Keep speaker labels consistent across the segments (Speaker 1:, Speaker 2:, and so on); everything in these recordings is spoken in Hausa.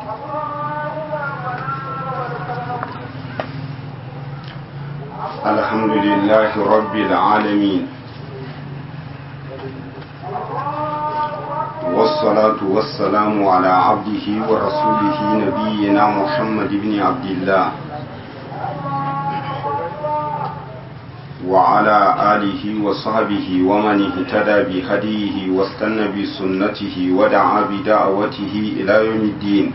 Speaker 1: الحمد لله رب العالمين والصلاة والسلام على عبده ورسوله نبينا محمد بن عبد الله وعلى آله وصحبه ومن اهتدى بهديه واستنى بسنته ودعا بدعوته إلى يوم الدين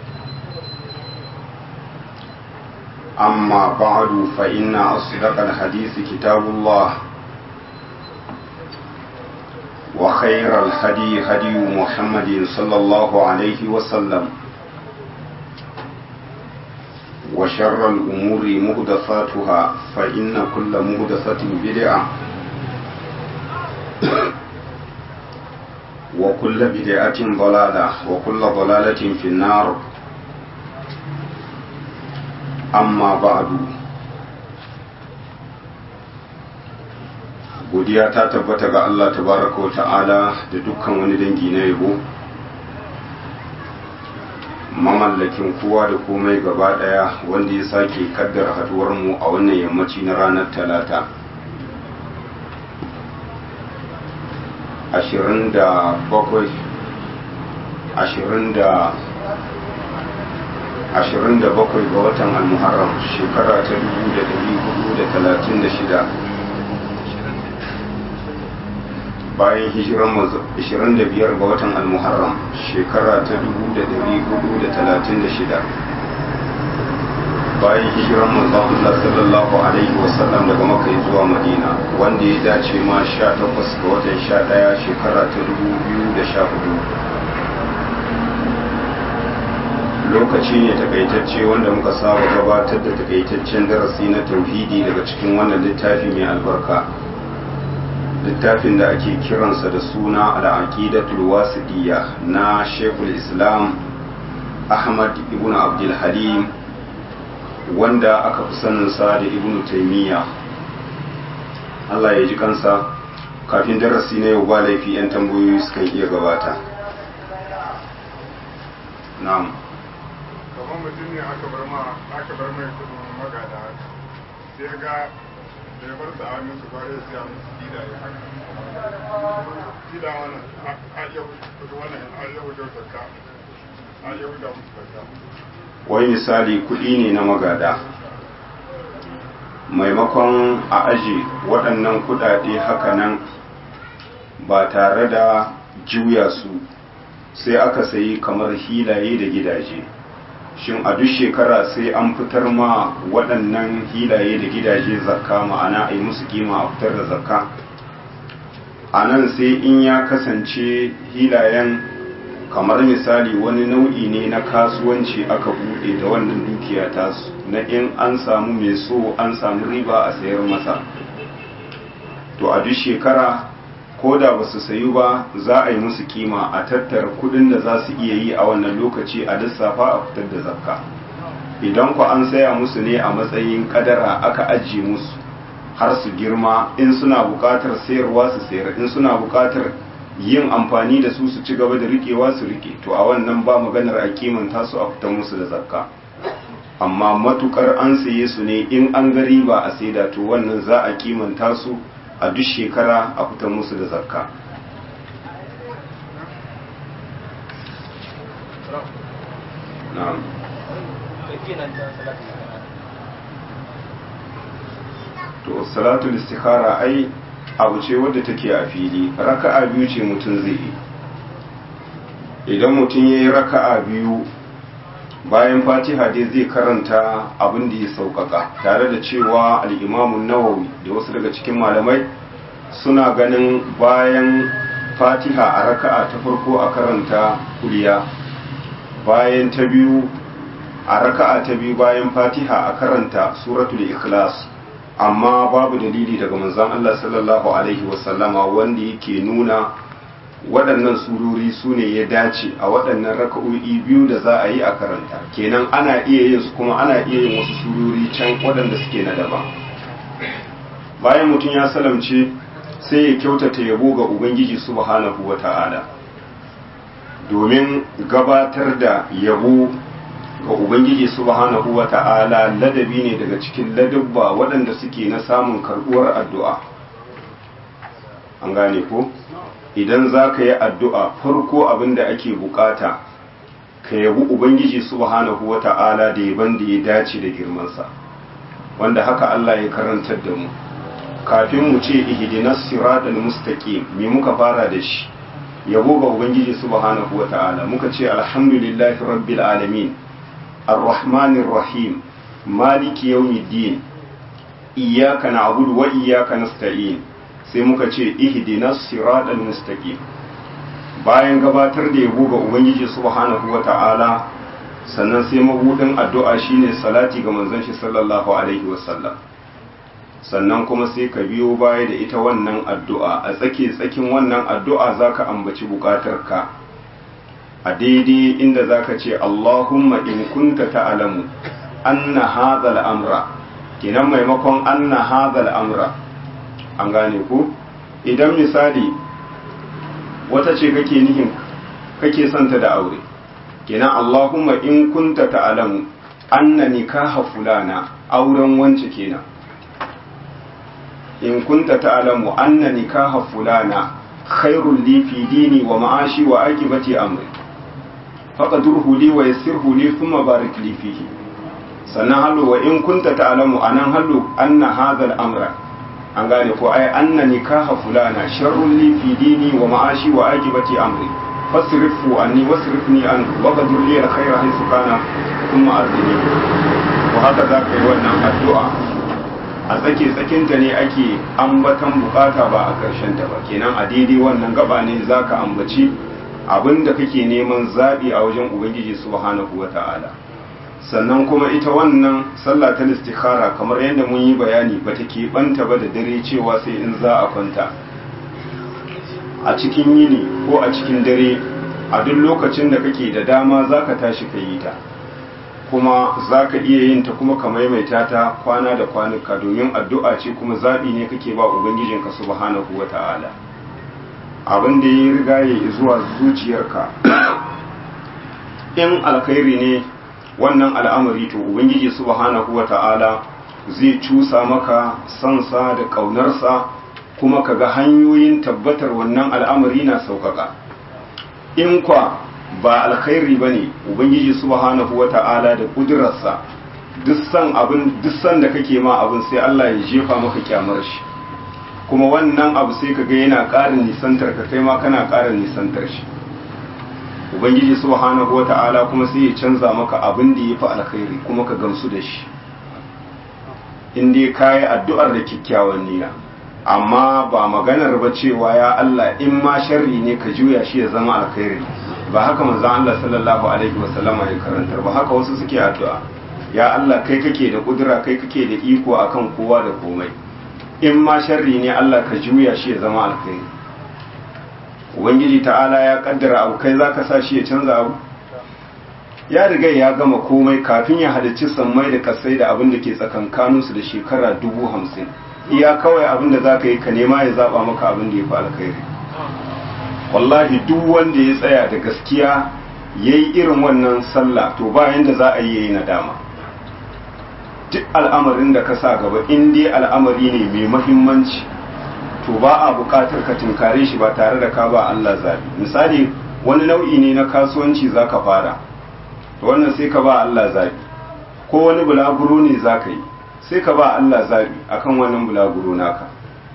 Speaker 1: أما بعد فإن أصدق الحديث كتاب الله وخير الهدي هدي محمد صلى الله عليه وسلم وشر الأمور مهدفاتها فإن كل مهدفة بدعة وكل بدعة ضلالة وكل ضلالة في النار amma ba'du godiya ta tabbata ga Allah tabaraka wa ta'ala da dukkan wani dangi na yabo mamallakin kowa da komai gaba daya wanda ya sake kaddara haduwar mu a wannan yammaci na ranar talata ashirin da bakwai ashirin da 27 ga watan al-muharram shekara ta 1436 bayan hijiran 25 ga watan al-muharram shekara ta 1436 bayan hijiran manzon Allah sallallahu alaihi wasallam daga Makka zuwa Madina wanda ya dace ma 18 ga watan 11 shekara ta 2014 lokaci ne takaitacce wanda muka saba gabatar da takaitaccen darasi na tauhidi daga cikin wannan littafi mai albarka littafin da ake kiransa da suna al'aqidatul wasidiyya na shekul islam ahmad ibn abdul halim wanda aka fi saninsa da ibn taimiyya allah ya ji kansa kafin darasi na yau ba laifi 'yan tambayoyi sukan iya gabata na'am
Speaker 2: kamar mutum ne aka bar ma aka bar mai kudin magada sai ga da ya bar sa a musu bare sai a musu gida ya haka gida wannan a yau kudu wannan a yau da zakka a yau da musu zakka
Speaker 1: wai misali kuɗi ne na magada maimakon a aji waɗannan kuɗaɗe hakanan ba tare da juya su sai aka sayi kamar hilaye da gidaje shin a duk shekara sai an fitar ma waɗannan hilaye da gidaje zakka ma'ana a yi musu kima a fitar da zakka a nan sai in ya kasance hilayen kamar misali wani nau'i ne na kasuwanci aka buɗe da wannan dukiya tasu na in an samu mai so an samu riba a sayar masa to a duk shekara ko da ba su sayu ba za a yi musu kima a tattara kudin da za su iya yi a wannan lokaci a lissafa a fitar da zakka idan ku an saya musu ne a matsayin kadara aka ajiye musu har su girma in suna bukatar sayarwa su sayar in suna bukatar yin amfani da su su ci gaba da rikewa su rike to a wannan ba maganar a kimanta su a fitar musu da zakka amma matukar an saye su ne in an ga riba a saida to wannan za a kimanta su a duk shekara a fitar musu da zakka na'am to salatul istikhara ai abu ce wadda take a fili raka'a biyu ce mutum zai yi idan mutum ya yi raka'a biyu bayan fatiha dai zai karanta abin da ya sauƙaƙa tare da cewa al'imamun nawawi da wasu daga cikin malamai suna ganin bayan fatiha a raka'a ta farko a karanta kuliya bayan ta biyu a raka'a ta biyu bayan fatiha a karanta suratul ikhlas amma babu dalili daga manzon Allah sallallahu alaihi wasallama wanda yake nuna waɗannan surori su ne ya dace a waɗannan raka'o'i biyu da za a yi a karanta kenan ana iya yin su kuma ana iya yin wasu surori can waɗanda suke na daban bayan mutum ya salamce sai ya kyautata yabo ga ubangiji subhanahu wa ta'ala domin gabatar da yabo ga ubangiji subhanahu wa ta'ala ladabi ne daga cikin ladabba waɗanda suke na samun karɓuwar addu'a an gane ko idan za ka yi addu'a farko abin da ake bukata ka yabi ubangiji subhanahu wa ta'ala da yaban da ya dace da girmansa wanda haka Allah ya karantar da mu kafin mu ce ihdinas siratal mustaqim me muka fara da shi yabo ga ubangiji subhanahu wa ta'ala muka ce alhamdulillahi rabbil alamin arrahmanir rahim maliki yawmiddin iyyaka na'budu wa iyyaka nasta'in sai muka ce ihdinas siratal mustaqim bayan gabatar da yabo ga ubangiji subhanahu wata'ala sannan sai mabudin addu'a shine salati ga manzon shi sallallahu alaihi wasallam sannan kuma sai ka biyo baya da ita wannan addu'a a tsake tsakin wannan addu'a zaka ambaci bukatarka a daidai inda zaka ce Allahumma in kunta ta'lamu anna hadha al-amra kenan maimakon anna hadha al-amra an gane ku idan misali wata ce kake nihin kake santa da aure kenan Allahumma in kunta ta'lamu anna nikaha fulana auren wance kenan in kunta ta'lamu anna nikaha fulana khairul li fi dini wa ma'ashi wa aqibati amri faqadurhu li wa yassirhu li thumma barik li fihi sannan halu wa in kunta ta'lamu anan halu anna hadha al-amra an gane ko ai anna nikaha fulana sharrun li fi dini wa ma'ashi wa aqibati amri fasrifu anni wasrifni an wa qadir li al-khayra haythu kana thumma ardini to haka za ka yi wannan addu'a a tsake tsakinta ne ake ambatan bukata ba a ƙarshen ta ba kenan a daidai wannan gaba ne za ka ambaci abin da kake neman zaɓi a wajen ubangiji subhanahu wa ta'ala sannan kuma ita wannan sallah ta istikhara kamar yadda mun yi bayani ba ta keɓanta ba da dare cewa sai in za a kwanta a cikin yini ko a cikin dare a duk lokacin da kake da dama za ka tashi ka yi ta kuma za ka iya yin ta kuma ka maimaita ta kwana da kwanuka domin addu'a ce kuma zaɓi ne kake ba ubangijinka subhanahu wa ta'ala abin da ya riga ya zuwa zuciyarka in alkhairi ne wannan al'amari to ubangiji subhanahu wa ta'ala zai cusa maka sansa da ƙaunarsa kuma ka ga hanyoyin tabbatar wannan al'amari na sauƙaƙa in kwa ba alkhairi ba ne ubangiji subhanahu wa ta'ala da ƙudurarsa duk san da kake ma abin sai Allah ya jefa maka kyamar shi kuma wannan abu sai ka ga yana ƙarin nisantar ka kai ma kana ƙarin nisantar shi ubangiji subhanahu wa ta'ala kuma sai ya canza maka abin da ya fi alkhairi kuma ka gamsu da shi in dai ka yi addu'ar da kyakkyawan niyya amma ba maganar ba cewa ya Allah in ma sharri ne ka juya shi ya zama alkhairi ba haka manzon Allah sallallahu alaihi wasallama ya karantar ba haka wasu suke addu'a ya Allah kai kake da kudura kai kake da iko akan kowa da komai in ma sharri ne Allah ka juya shi ya zama alkhairi ubangiji ta'ala ya kaddara abu kai zaka sa shi ya canza abu ya riga ya gama komai kafin ya halicci sammai da kasai da abin da ke tsakankaninsu da shekara dubu hamsin iya kawai abin da za ka yi ka nema ya zaba maka abin da ya fi alkhairi wallahi duk wanda ya tsaya da gaskiya ya yi irin wannan sallah to ba yanda za a yi yayi nadama duk al'amarin da ka sa gaba in dai al'amari ne mai mahimmanci to ba a buƙatar ka tinkare shi ba tare da ka ba Allah zabi misali wani nau'i ne na kasuwanci za ka fara to wannan sai ka ba Allah zabi ko wani bulaguro ne za ka yi sai ka ba Allah zabi akan wannan bulaguro naka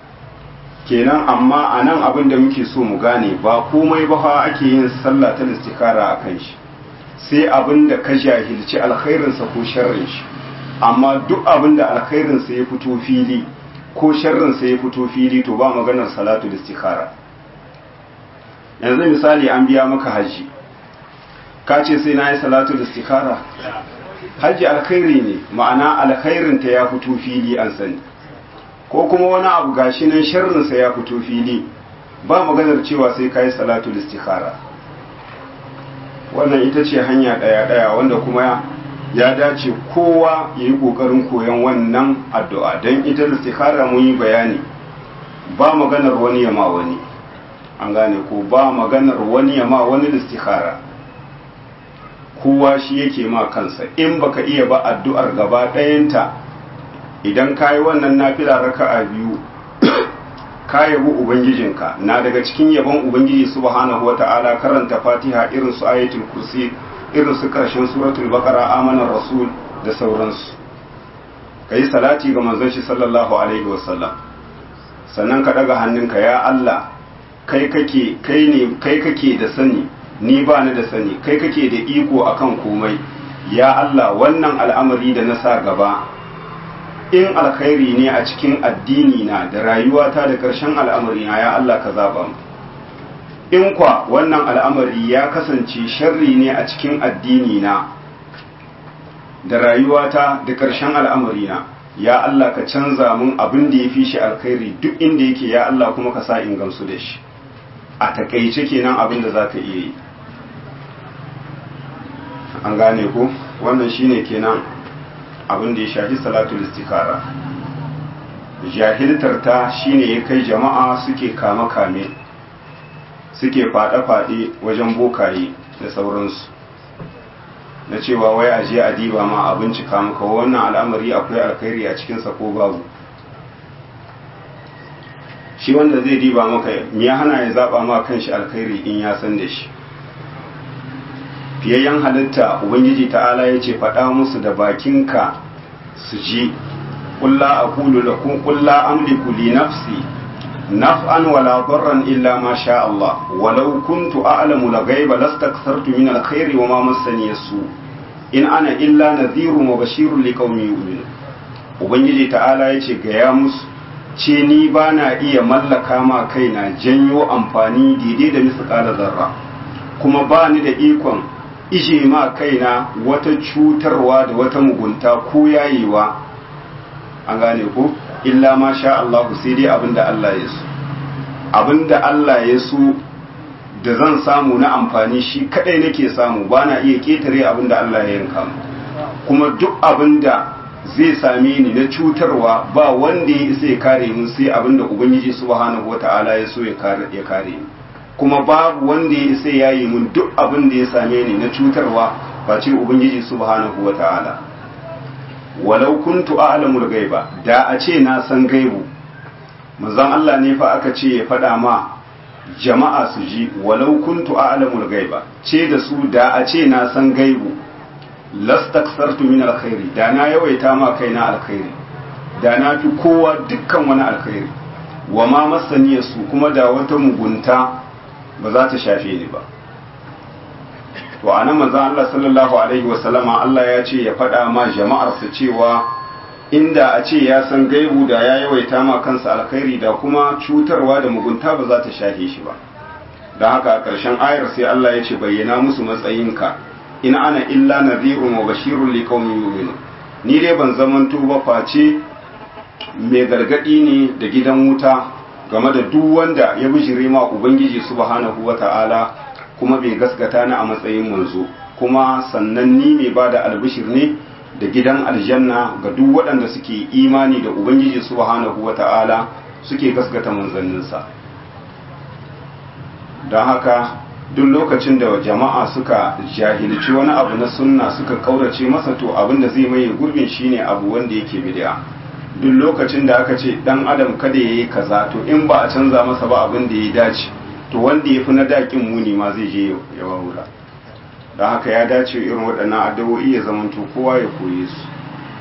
Speaker 1: kenan amma a nan abin da muke so mu gane ba komai ba fa ake yin sallah ta istikara a kan shi sai abin da ka jahilci alkhairinsa ko sharrin shi amma duk abin da alkhairinsa ya fito fili ko sharrinsa ya fito fili to ba maganar salatu istikara yanzu misali an biya maka haji ka ce sai na yi salatu istikara haji alkhairi ne ma'ana alkhairinta ya fito fili an sani ko kuma wani abu gashi nan sharrinsa ya fito fili ba maganar cewa sai kai salatu istikhara wannan ita ce hanya daya daya wanda kuma ya dace kowa ya yi kokarin koyon wannan addu'a don ita istikhara mun yi bayani ba maganar wani ya ma wani an gane ko ba maganar wani ya ma wani istikhara kowa shi yake ma kansa in baka iya ba addu'ar gaba ɗayanta idan ka yi wannan nafila raka'a biyu ka yabi ubangijinka na daga cikin yabon ubangiji subhanahu wata'ala karanta fatiha irin su ayatul kursi irin su karshen suratul baqara amanar rasul da sauransu kai salati ga manzon shi sallallahu alaihi wasallam sannan ka daga hannunka ya Allah kai kake kai ne kai kake da sani ni ba ni da sani kai kake da iko akan komai ya Allah wannan al'amari da na sa gaba in alkhairi ne a cikin addini na da rayuwata da ƙarshen al'amari na ya Allah ka zaba mu in kwa wannan al'amari ya kasance sharri ne a cikin addini na da rayuwata da ƙarshen al'amari na ya Allah ka canza mun abin da ya fi shi alkhairi duk inda yake ya Allah kuma ka sa in gamsu da shi a takaice kenan abin da za ka iya yi an gane ku wannan shine kenan abin da ya shafi salatul istikara jahiltar ta shine ya kai jama'a suke kama kame suke fade-fade wajen bokaye da sauransu na cewa wai aje a diba ma a bincika maka wannan al'amari akwai alkhairi a cikinsa ko babu shi wanda zai diba maka ya hana ya zaba ma kanshi alkhairi in ya san da shi fiyayyen halitta ubangiji ta'ala ya ce faɗa musu da bakinka su ji ƙulla a kulu da kun ƙulla amliku li nafsi naf'an wala darran illa ma sha Allah walau kuntu a'lamu la ghaiba lastakthartu min alkhairi wa ma massani yasu in ana illa nadhirun wa bashirun liqaumin yu'minun ubangiji ta'ala ya ce ga ya musu ce ni ba na iya mallaka ma kaina janyo amfani daidai da misƙala zarra kuma ba ni da ikon ishe ma kaina wata cutarwa da wata mugunta ko yayewa an gane ko illa ma sha Allah sai dai abinda Allah ya so abinda Allah ya so da zan samu na amfani shi kadai nake samu ba na iya ketare abinda Allah ya yanka mu kuma duk abinda zai same ni na cutarwa ba wanda ya isa ya kare mun sai abinda ubangiji subhanahu wata'ala ya so ya kare ya kare ni kuma babu wanda ya isa ya yi mun duk abin da ya same ni na cutarwa ba ce ubangiji subhanahu wata'ala walau kuntu a'lamul gaiba da a ce na san gaibu manzon Allah ne fa aka ce ya faɗa ma jama'a su ji walau kuntu a'lamul gaiba ce da su da a ce na san gaibu lastaksartu min alkhairi da na yawaita ma kaina alkhairi da na fi kowa dukkan wani alkhairi wa ma masaniya su kuma da wata mugunta ba za ta shafe ni ba to anan manzon Allah sallallahu alaihi wasallama Allah ya ce ya faɗa ma jama'ar su cewa inda a ce ya san gaibu da ya yawaita ma kansa alkhairi da kuma cutarwa da mugunta ba za ta shafe shi ba don haka a ƙarshen ayar sai Allah ya ce bayyana musu matsayinka in ana illa nadhirun wa bashirun liqaumin yu'minun ni dai ban zamanto ba face mai gargadi ne da gidan wuta game da duk wanda ya bijire ma ubangiji subhanahu wata'ala kuma bai gaskata ni a matsayin manzo kuma sannan ni mai bada albishir ne da gidan aljanna ga duk waɗanda suke imani da ubangiji subhanahu wata'ala suke gaskata manzanninsa don haka duk lokacin da jama'a suka jahilci wani abu na sunna suka kaurace masa to abin da zai maye gurbin shine abu wanda yake bid'a duk lokacin da aka ce dan adam kada yayi kaza to in ba a canza masa ba abin da ya dace to wanda ya fi na dakin muni ma zai je ya wawura don haka ya dace irin waɗannan addu'o'i ya zamanto kowa ya koye su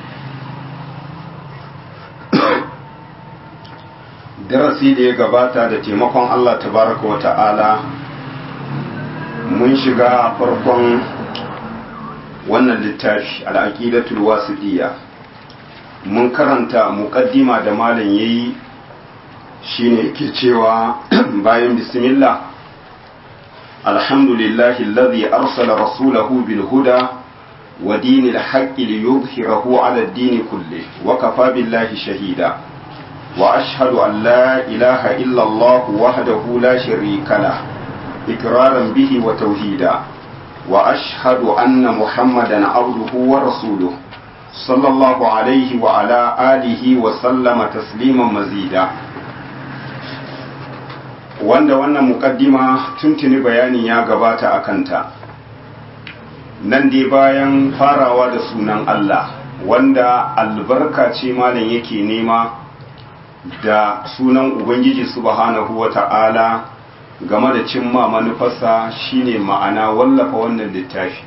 Speaker 1: darasi da ya gabata da taimakon Allah tabaraka wa ta'ala mun shiga farkon wannan littafi al'aqidatul wasiqiyya mun karanta muqaddima da malam yayi shine yake cewa bayan bismillah alhamdulillahi alladhi arsala rasulahu bil huda wa dinil haqqi liyudhhirahu ala ad-din kulli wa kafa billahi shahida wa ashhadu an la ilaha illa allah wahdahu la sharika lahu إقرارا به وتوحيدا وأشهد أن محمدا عبده ورسوله صلى الله عليه وعلى آله وسلم تسليما مزيدا wanda wannan mukaddima tuntuni bayani ya gabata a kanta nan dai bayan farawa da sunan Allah wanda albarka ce malam yake nema da sunan Ubangiji subhanahu wa ta'ala game da cimma manufarsa shine ma'ana wallafa wannan littafi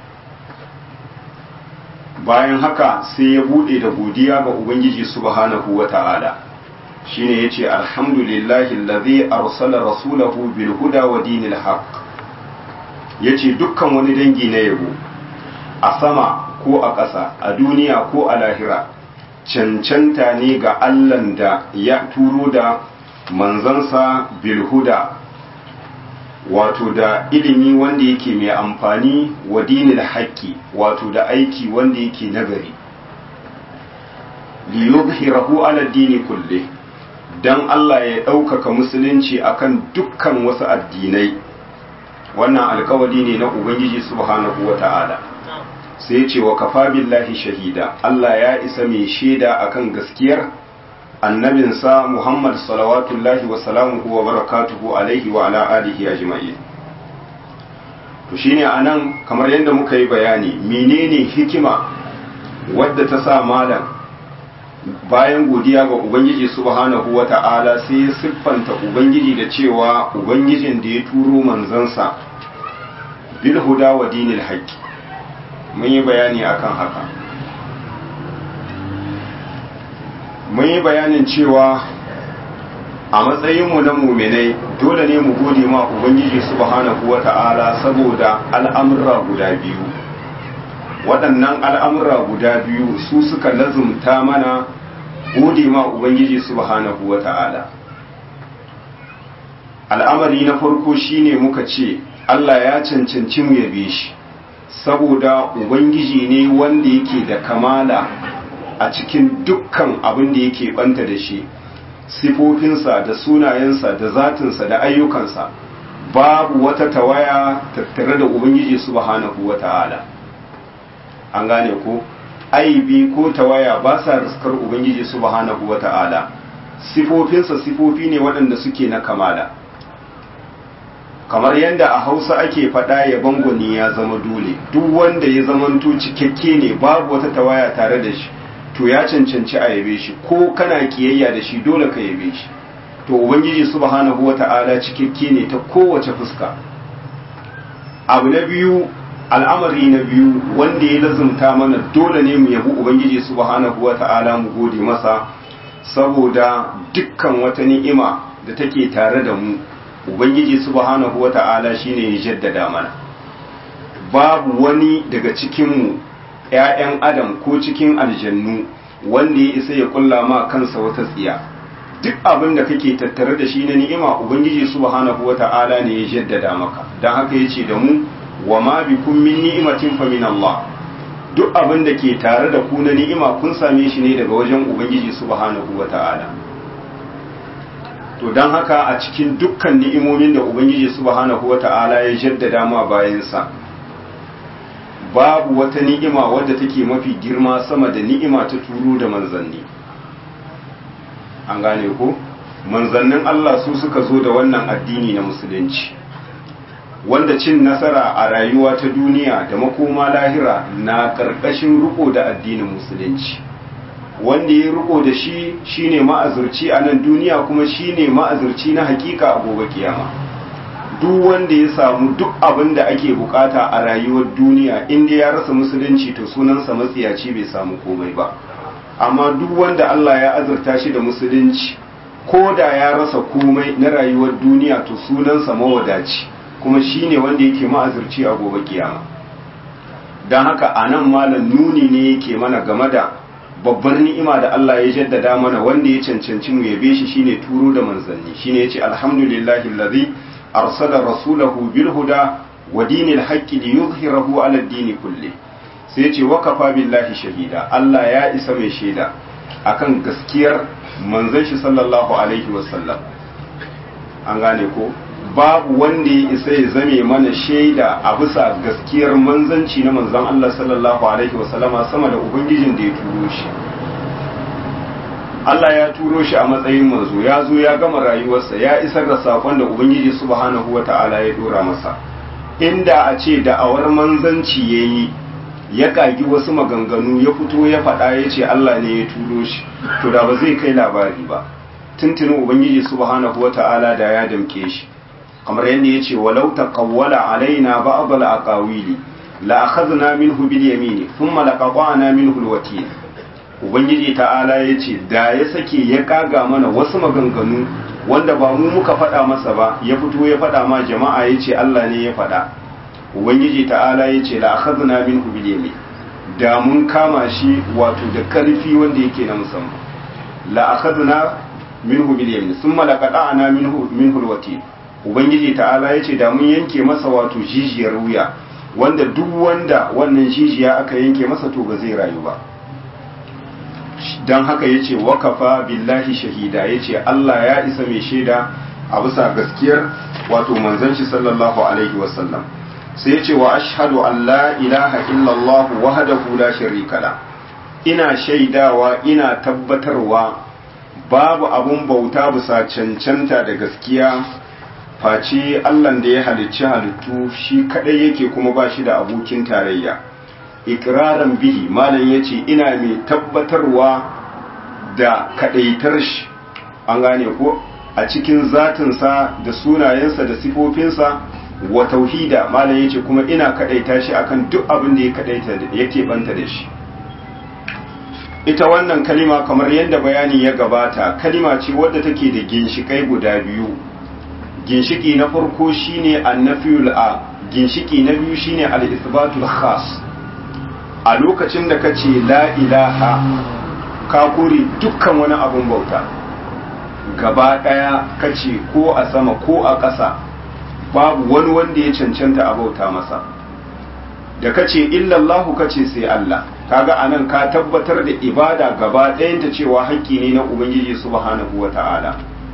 Speaker 1: bayan haka sai ya bude da godiya ga Ubangiji subhanahu wa ta'ala shine yace alhamdulillahi allazi arsala rasulahu bil huda wa dinil haqq yace dukkan wani dangi na yabo a sama ko a ƙasa a duniya ko a lahira cancanta ne ga Allahn da ya turo da manzansa bilhuda wato da ilimi wanda yake mai amfani wa dinil haƙƙi wato da aiki wanda yake nagari liyuzhirahu ala dini kulle dan Allah ya ɗaukaka musulunci akan dukkan wasu addinai wannan alkawari ne na ubangiji subhanahu wata'ala sai ce wa kafa billahi shahida Allah ya isa mai shaida akan gaskiyar annabinsa Muhammad salawatullahi wa salamuhu wa barakatuhu alaihi wa ala alihi ajma'in to shine anan kamar yadda muka yi bayani menene hikima wadda ta sa malam bayan godiya ga ubangiji subhanahu wa ta'ala sai ya siffanta ubangiji da cewa ubangijin da ya turo manzansa bil huda wa dinil haqqi mun yi bayani akan haka mun yi bayanin cewa a matsayinmu na muminai dole ne mu gode ma ubangiji subhanahu wata'ala saboda al'amurra guda biyu waɗannan al'amurra guda biyu su suka lazumta mana gode ma ubangiji subhanahu wata'ala al'amari na farko shine muka ce Allah ya cancanci mu yabe shi saboda ubangiji ne wanda yake da kamala a cikin dukkan abin da yake banta da shi sifofinsa da sunayensa da zatinsa da ayyukansa babu wata tawaya tattare da ubangiji subhanahu wata'ala an gane ko aibi ko tawaya ba sa riskar ubangiji subhanahu wata'ala sifofinsa sifofi ne waɗanda suke na kamala kamar yadda a hausa ake faɗa ya bangoni ya zama dole duk wanda ya zamanto cikakke ne babu wata tawaya tare da shi to ya cancanci a yabe shi ko kana kiyayya da shi dole ka yabe shi to ubangiji subhanahu wata'ala cikakke ne ta kowace fuska abu na biyu al'amari na biyu wanda ya lazumta mana dole ne mu yabi ubangiji subhanahu wata'ala mu gode masa saboda dukkan wata ni'ima da take tare da mu ubangiji subhanahu wata'ala shine ya jaddada mana babu wani daga cikinmu ‘ya'yan adam ko cikin aljannu wanda ya isa ya kulla ma kansa wata tsiya duk abin da kake tattare da shi na ni'ima ubangiji subhanahu wata'ala ne ya jaddada maka don haka ya ce da mu wa ma bikum min ni'imatin fa min Allah duk abin da ke tare da ku na ni'ima kun same shi ne daga wajen ubangiji subhanahu wata'ala to don haka a cikin dukkan ni'imomin da ubangiji subhanahu wata'ala ya jaddada ma bayansa babu wata ni'ima wadda take mafi girma sama da ni'ima ta turo da manzanni an gane ko manzannin Allah su suka zo da wannan addini na musulunci wanda cin nasara a rayuwa ta duniya da makoma lahira na ƙarƙashin riko da addinin musulunci wanda ya riko da shi shine ma'azurci a nan duniya kuma shine ma'azurci na hakika a gobe kiyama duk wanda ya samu duk abin da ake bukata a rayuwar duniya inda ya rasa musulunci to sunansa matsiyaci bai samu komai ba amma duk wanda Allah ya azurta shi da musulunci ko da ya rasa komai na rayuwar duniya to sunansa mawadaci kuma shine wanda yake ma'azurci a gobe kiyama don haka a nan malam nuni ne yake mana game da babbar ni'ima da Allah ya jaddada mana wanda ya cancanci mu yabe shi shine turo da manzanni shine yace alhamdulillahi allazi arsala rasulahu bil huda wa dinil haqqi liyuzhirahu ala ad-din kulli sai yace wa kafa billahi shahida Allah ya isa mai shaida akan gaskiyar manzon shi sallallahu alaihi wasallam an gane ko babu wanda ya isa ya zame mana shaida a bisa gaskiyar manzanci na manzon Allah sallallahu alaihi wasallama sama da ubangijin da ya turo shi Allah ya turo shi a matsayin manzo ya zo ya gama rayuwarsa ya isar da sakon da ubangiji subhanahu wata'ala ya dora masa inda a ce da'awar manzanci yayi ya kagi wasu maganganu ya fito ya faɗa ya ce Allah ne ya turo shi to da ba zai kai labari ba tuntunin ubangiji subhanahu wata'ala da ya damke shi kamar yadda ya ce walau taqawwala alaina ba'd al-aqawili la akhadna minhu bil yamini thumma laqata'na minhu al-watil ubangiji ta'ala ya ce da ya sake ya kaga mana wasu maganganu wanda ba mu muka faɗa masa ba ya fito ya faɗa ma jama'a ya ce Allah ne ya faɗa ubangiji ta'ala ya ce la akhadna minhu bil yamin da mun kama shi wato da karfi wanda yake na musamman la akhadna minhu bil yamin thumma laqata'na minhu minhu al-watil ubangiji ta'ala ya ce da mun yanke masa wato jijiyar wuya wanda duk wanda wannan jijiya aka yanke masa to ba zai rayu ba don haka ya ce wakafa billahi shahida ya ce Allah ya isa mai shaida a bisa gaskiyar wato manzon shi sallallahu alaihi wasallam sai ya ce wa ashhadu an la ilaha illallah wahdahu la sharika la ina shaidawa ina tabbatarwa babu abun bauta bisa cancanta da gaskiya face Allah da ya halicci halittu shi kadai yake kuma ba shi da abokin tarayya ikiraran bihi malam ya ce ina mai tabbatarwa da kadaitar shi an gane ko a cikin zatinsa da sunayensa da sifofinsa wa tauhida malam ya ce kuma ina kadaita shi akan duk abin da ya kadaita yake banta da shi ita wannan kalima kamar yadda bayani ya gabata kalima ce wadda take da ginshikai guda biyu ginshiki na farko shine annafiyul a ginshiki na biyu shine al-ithbatul khas a lokacin da ka ce la ilaha ka kore dukkan wani abun bauta gaba ɗaya ka ce ko a sama ko a ƙasa babu wani wanda ya cancanta a bauta masa da ka ce illallahu ka ce sai Allah kaga anan ka tabbatar da ibada gaba ɗayanta cewa haƙƙi ne na ubangiji subhanahu wa ta'ala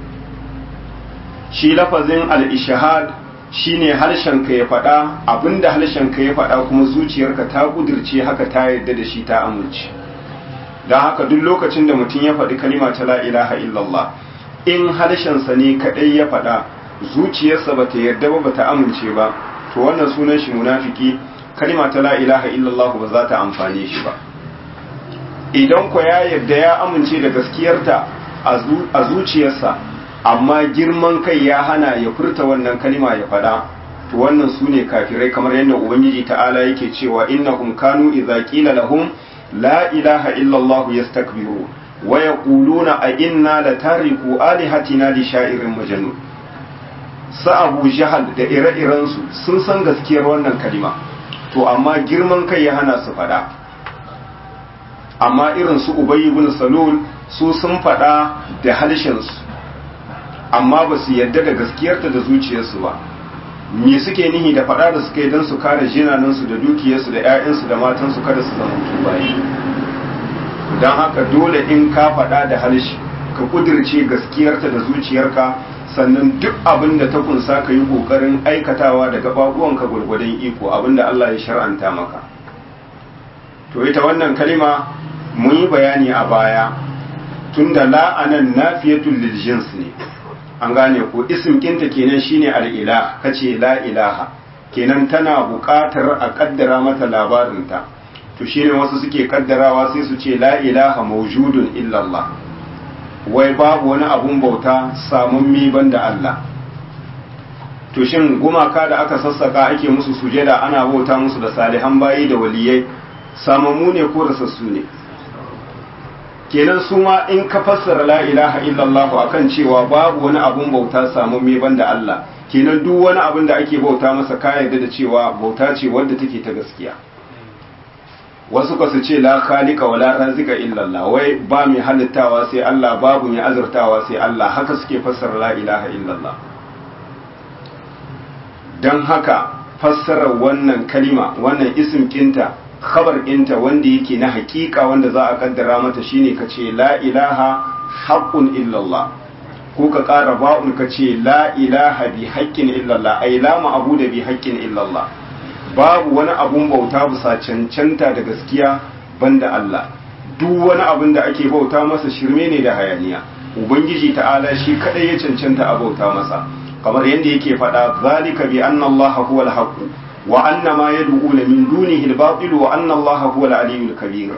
Speaker 1: shi lafazin al-ishahad shine harshenka ya faɗa abinda harshenka ya faɗa kuma zuciyarka ta kudirce haka ta yarda da shi ta amince don haka duk lokacin da mutum ya faɗi kalima ta la ilaha illallah in harshensa ne kaɗai ya faɗa zuciyarsa ba ta yarda ba ba ta amince ba to wannan sunan shi munafiki kalima ta la ilaha illallah ba za ta amfane shi ba idan ko ya yarda ya amince da gaskiyarta a zuciyarsa amma girman kai ya hana ya furta wannan kalima ya faɗa to wannan su ne kafirai kamar yadda ubangiji ta'ala yake cewa innahum kanu idza qila lahum la ilaha illa allah yastakbiru wa yaquluna a inna la tariku alihatina li sha'irin majnun sa abu jahal da ire-iren su sun san gaskiyar wannan kalima to amma girman kai ya hana su faɗa amma irin su ubayy ibn salul su sun faɗa da halshen su amma ba su yadda da gaskiyarta da zuciyarsu ba me suke nihi da faɗa da suka yi don su kare jinanansu da dukiyarsu da 'ya'yansu da matansu kada su zama bayi don haka dole in ka faɗa da harshe ka kudirce gaskiyarta da zuciyarka sannan duk abin da ta kunsa ka yi ƙoƙarin aikatawa da gaɓaɓuwanka gwargwadon iko abin da Allah ya shar'anta maka to ita wannan kalima mun yi bayani a baya tunda la'anan nafiyatul lil jins ne an gane ko isim kinta kenan shine al-ilah kace la ilaha kenan tana buƙatar a kaddara mata labarinta to shine wasu suke kaddarawa sai su ce la ilaha mawjudun illa Allah wai babu wani abun bauta samun mi banda Allah to shin gumaka da aka sassaka ake musu sujada ana bauta musu da salihan bayi da waliyai samammu ne ko rasassu ne kenan su ma in ka fassara la ilaha illallah akan cewa babu wani abun bauta samu me banda Allah kenan duk wani abun da ake bauta masa ka yarda da cewa bauta ce wadda take ta gaskiya wasu ka su ce la khaliqa wala razika illallah wai ba mai halittawa sai Allah babu mai azurtawa sai Allah haka suke fassara la ilaha illallah dan haka fassara wannan kalima wannan isim kinta khabar ɗinta wanda yake na hakika wanda za a kaddara mata shine ka ce la ilaha haqqun illallah ko ka ƙara ba'un ka ce la ilaha bi haqqin illallah ai la ma'budu bi haqqin illallah babu wani abun bauta bisa cancanta da gaskiya banda Allah duk wani abin da ake bauta masa shirme ne da hayaniya ubangiji ta'ala shi kadai ya cancanta a bauta masa kamar yadda yake faɗa zalika bi anna allaha huwa al-haqq wa anna ma yad'una min dunihi al-batil wa anna allaha huwa al-aliyyul kabir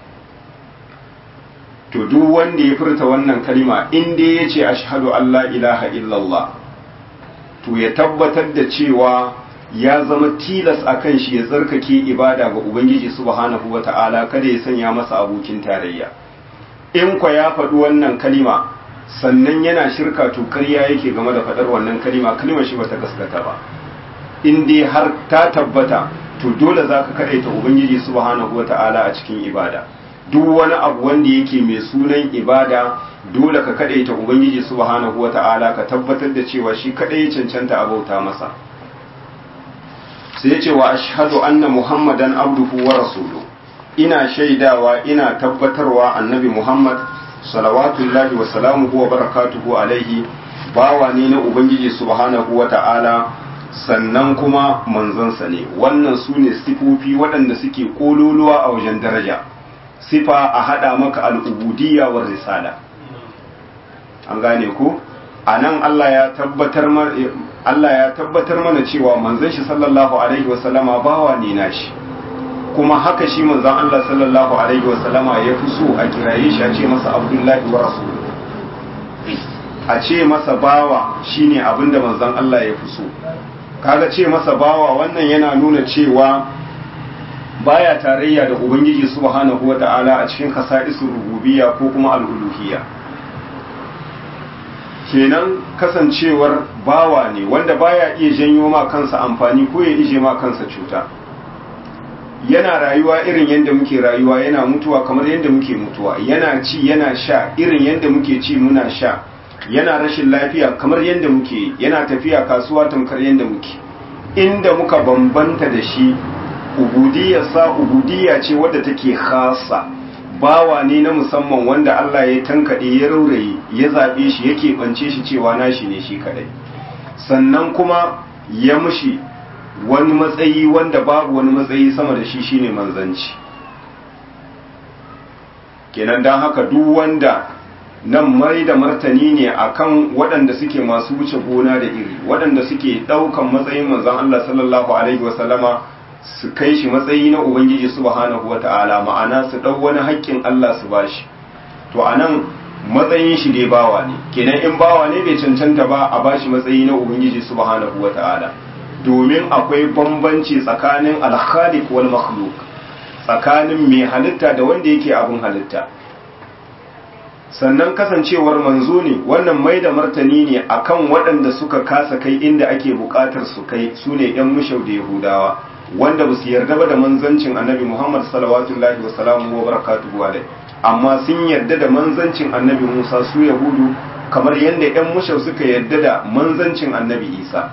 Speaker 1: to duk wanda ya furta wannan kalima in dai yace ashhadu an la ilaha illallah to ya tabbatar da cewa ya zama tilas a kan shi ya tsarkake ibada ga Ubangiji subhanahu wa ta'ala kada ya sanya masa abokin tarayya. In kwa ya faɗi wannan kalima sannan yana shirka to karya yake game da faɗar wannan kalima kalima shi bata gaskata ba. In dai har ta tabbata to dole za ka kaɗaita Ubangiji subhanahu wa ta'ala a cikin ibada. Duk wani abu wanda yake mai sunan ibada dole ka kaɗaita Ubangiji subhanahu wa ta'ala ka tabbatar da cewa shi kaɗai cancanta a bauta masa. sai ce wa ashhadu anna muhammadan abduhu wa rasulu ina shaidawa ina tabbatarwa annabi muhammad salawatullahi wa salamuhu wa barakatuhu alaihi bawa ne na ubangiji subhanahu wa ta'ala sannan kuma manzansa ne wannan su ne sifofi waɗanda suke kololuwa a wajen daraja sifa a haɗa maka al'ubudiyya wa risala an gane ku a nan Allah ya tabbatar Allah ya tabbatar mana cewa manzon shi sallallahu alaihi wasallama bawa ne nashi kuma haka shi manzon Allah sallallahu alaihi wasallama ya fi so a kiraye shi a ce masa abdullahi wa rasul a ce masa bawa shine abinda manzon Allah ya fi so kaga ce masa bawa wannan yana nuna cewa baya tarayya da ubangiji subhanahu wata'ala a cikin kasa'isul rububiyya ko kuma al-uluhiyya kenan kasancewar bawa ne wanda baya iya janyo ma kansa amfani ko ya ije ma kansa cuta yana rayuwa irin yadda muke rayuwa yana mutuwa kamar yadda muke mutuwa yana ci yana sha irin yadda muke ci muna sha yana rashin lafiya kamar yadda muke yana tafiya kasuwa tamkar yadda muke inda muka bambanta da shi ubudiyarsa ubudiyya ce wadda take khasa bawa ne na musamman wanda Allah ya tankaɗe ya rauraye ya zaɓe shi yake ɓance shi cewa nashi ne shi kaɗai sannan kuma ya mushi wani matsayi wanda babu wani matsayi sama da shi shine manzanci kenan don haka duk wanda nan mai da martani ne akan waɗanda suke masu wuce gona da iri waɗanda suke ɗaukan matsayin manzan Allah sallallahu alaihi wasallama su kai shi matsayi na Ubangiji subhanahu wa ta'ala ma'ana su ɗau wani haƙƙin Allah su bashi to a nan matsayin shi dai bawa ne kenan in bawa ne bai cancanta ba a bashi matsayi na Ubangiji subhanahu wa ta'ala domin akwai bambanci tsakanin alkhaliq wal makhluk tsakanin mai halitta da wanda yake abin halitta sannan kasancewar manzo ne wannan mai da martani ne akan waɗanda suka kasa kai inda ake buƙatar su kai su ne 'yan mushau da yahudawa wanda ba su yarda ba da manzancin annabi Muhammad salawatullahi wasalamu wa barakatuhu alai amma sun yarda da manzancin annabi Musa su Yahudu kamar yadda ƴan mushau suka yarda da manzancin annabi Isa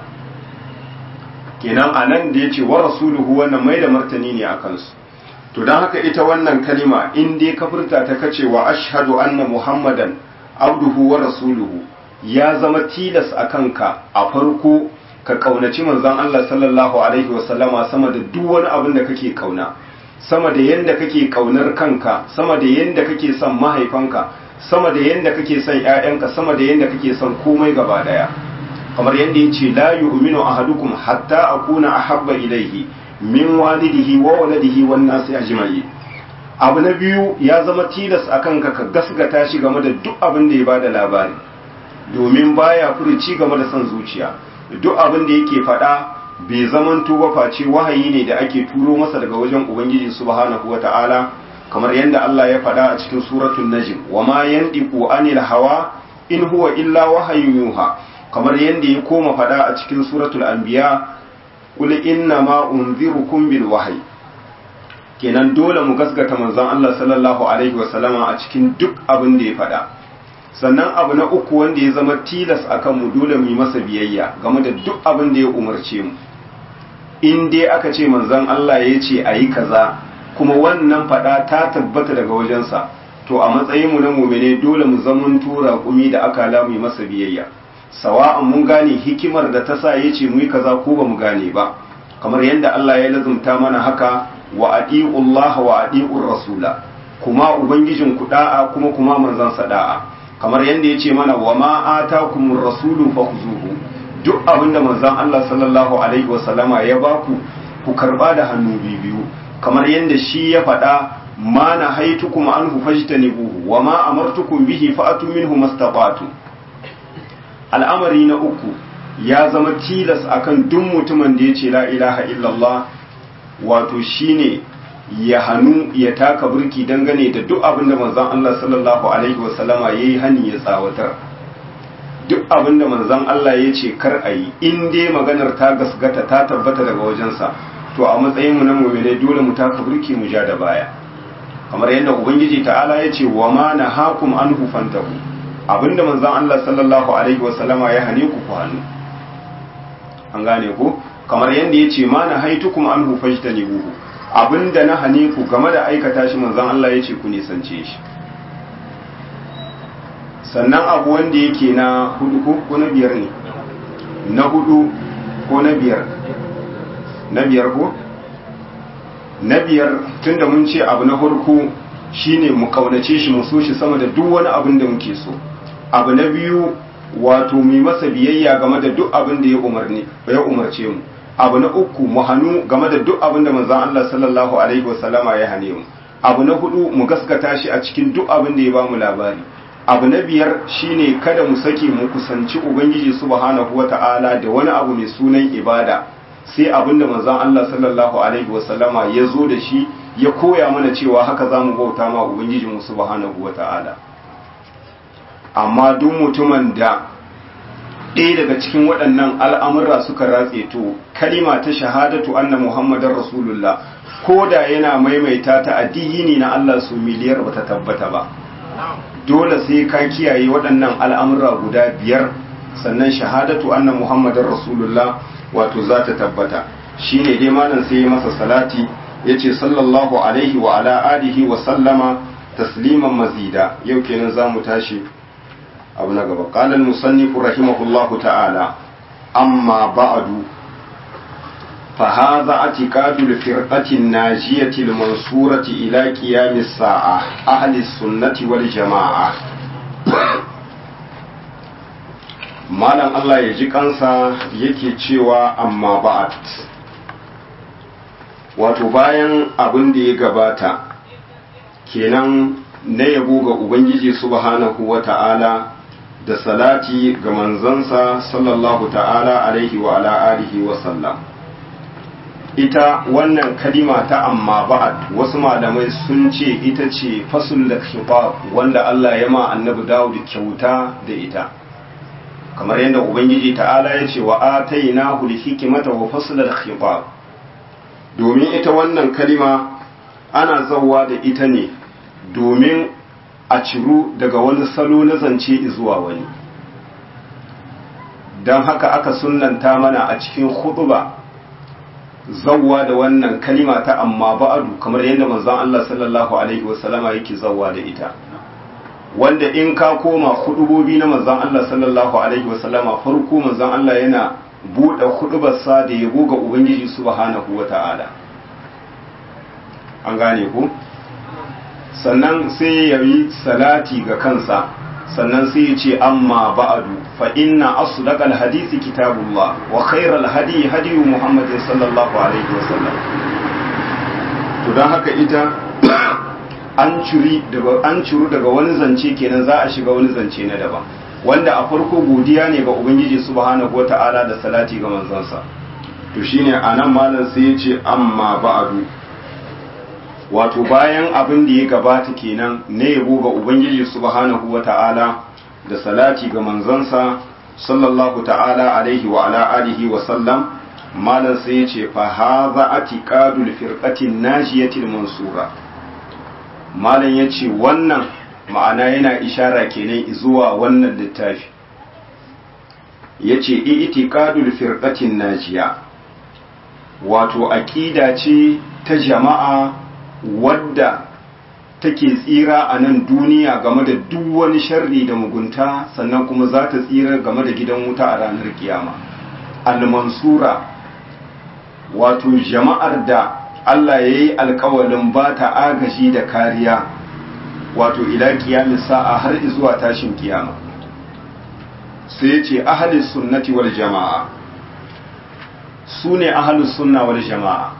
Speaker 1: kenan anan da yace wa rasuluhu wannan mai da martani ne akan su to dan haka ita wannan kalima in dai ka furta ta kace wa ashhadu anna muhammadan abduhu wa rasuluhu ya zama tilas akan ka a farko ka kaunaci manzon Allah sallallahu alaihi wasallama sama da duk wani abin da kake kauna sama da yanda kake kaunar kanka sama da yanda kake son mahaifanka sama da yanda kake son ƴaƴanka sama da yanda kake son komai gaba daya kamar yanda yace la yu'minu ahadukum hatta akuna ahabba ilayhi min walidihi wa waladihi wan nasi ajma'in abu na biyu ya zama tilas akan ka ka gasgata shi game da duk abin da ya bada labari domin baya furuci game da son zuciya duk abin da yake faɗa bai zaman tuba face wahayi ne da ake turo masa daga wajen ubangiji subhanahu wata'ala kamar yadda Allah ya faɗa a cikin suratul najm wa ma yandiqu anil hawa in huwa illa wahayin yuha kamar yadda ya koma faɗa a cikin suratul anbiya qul inna ma unzirukum bil wahyi kenan dole mu gaskata manzon Allah sallallahu alaihi wasallama a cikin duk abin da ya faɗa sannan abu na uku wanda ya zama tilas akan mu dole mu yi masa biyayya game da duk abin da ya umarce mu in dai aka ce manzon Allah ya ce a yi kaza kuma wannan fada ta tabbata daga wajensa to a matsayin mu na mumine dole mu zaman tura kumi da aka la mu yi masa biyayya sawa'an mun gane hikimar da ta sa ya ce mu yi kaza ko ba mu gane ba kamar yadda Allah ya lazumta mana haka wa adi'ullah wa adi'ur rasula kuma ubangijin ku da'a kuma kuma manzon sa da'a kamar yadda yace mana wa ma atakumur rasulu fakhuzuhu duk abinda manzon Allah sallallahu alaihi wasallama ya baku ku karba da hannu biyu kamar yadda shi ya faɗa ma na haitukum anhu fajtanibuhu wa ma amartukum bihi fa'atu minhu mastata'tu al'amari na uku ya zama tilas akan duk mutumin da yace la ilaha illallah wato shine ya hannu ya taka burki dangane da duk abinda manzon Allah sallallahu alaihi wasallama yayi hani ya tsawatar duk abinda manzon Allah ya ce kar a yi in dai maganar ta gasgata ta tabbata daga wajensa to a matsayin mu na mu'minai dole mu taka burki mu ja da baya kamar yadda ubangiji ta'ala ya ce wa ma nahakum anhu fantahu abinda manzon Allah sallallahu alaihi wasallama ya hane ku ku hannu an gane ku kamar yadda ya ce ma nahaitukum anhu fajtanibuhu abinda na hane ku game da aikata shi manzon Allah ya ce ku nisance shi sannan abu wanda yake na hudu ko na biyar ne na hudu ko na biyar na biyar ko na biyar tunda mun ce abu na farko shine mu kaunace shi mu so shi sama da duk wani abin da muke so abu na biyu wato mu masa biyayya game da duk abin da ya umarni ya umarce mu abu na uku mu hannu game da duk abin da manzon Allah sallallahu alaihi wasallama ya hane mu abu na hudu mu gaskata shi a cikin duk abin da ya bamu labari abu na biyar shine kada mu sake mu kusanci ubangiji subhanahu wata'ala da wani abu mai sunan ibada sai abin da manzon Allah sallallahu alaihi wasallama ya zo da shi ya koya mana cewa haka za mu bauta ma ubangiji mu subhanahu wata'ala amma duk mutumin da ɗaya daga cikin waɗannan al'amurra suka ratse to kalima ta shahadatu anna muhammadar rasulullah ko da yana maimaita ta addini na Allah su miliyar bata tabbata ba dole sai ka kiyaye waɗannan al'amurra guda biyar sannan shahadatu anna muhammadar rasulullah wato za ta tabbata shi ne dai malam sai ya masa salati ya ce sallallahu alaihi wa ala alihi wa sallama tasliman mazida yau kenan za mu tashi abu na gaba ƙalar musannifu rahimahullahu ta'ala amma ba'adu فهذا اعتقاد الفرقة الناجية المنصورة إلى قيام الساعة أهل السنة والجماعة malam Allah ya ji kansa yake cewa amma ba'at wato bayan abin da ya gabata kenan na yabo ga Ubangiji subhanahu wa ta'ala da salati ga manzansa sallallahu ta'ala alaihi wa ala alihi wa sallam ita wannan kalima ta amma ba'ad wasu malamai sun ce ita ce fasul da wanda Allah ya ma annabi Dawud kyauta da ita kamar yadda ubangiji ta'ala ya ce wa atainahu al-hikmata wa fasl al-khitab domin ita wannan kalima ana zawwa da ita ne domin a ciru daga wani salo na zance zuwa wani don haka aka sunnanta mana a cikin khutba zawwa da wannan kalima ta amma ba'adu kamar yadda manzon Allah sallallahu alaihi wasallama yake zawwa da ita wanda in ka koma hudubobi na manzon Allah sallallahu alaihi wasallama farko manzon Allah yana buɗe hudubarsa da yabo ga Ubangiji subhanahu wata'ala an gane ku sannan sai ya yi salati ga kansa sannan sai ya ce amma ba'adu fa inna asdaqal hadisi kitabullah wa khairal hadi hadi muhammadin sallallahu alaihi wasallam to dan haka ita an ciri daga an ciru daga wani zance kenan za a shiga wani zance na daban wanda a farko godiya ne ga ubangiji subhanahu wata'ala da salati ga manzansa to shine anan malam sai ya ce amma ba'adu wato bayan abin da ya gabata kenan ne yabo ga ubangiji subhanahu wata'ala da salati ga manzansa sallallahu ta'ala alaihi wa ala alihi wa sallam malam sai ya ce fa hadha atiqadul firqatin najiyatil mansura malam ya ce wannan ma'ana yana ishara kenan zuwa wannan littafi ya ce itiqadul firqatin najiya wato aƙida ce ta jama'a wadda take tsira a nan duniya game da duk wani sharri da mugunta sannan kuma za ta tsira game da gidan wuta a ranar kiyama al-mansura wato jama'ar da Allah ya yi alkawalin ba ta agaji da kariya wato ila kiyamin sa'a har zuwa tashin kiyama sai ya ce ahalis sunnati wal jama'a su ne ahalus sunna wal jama'a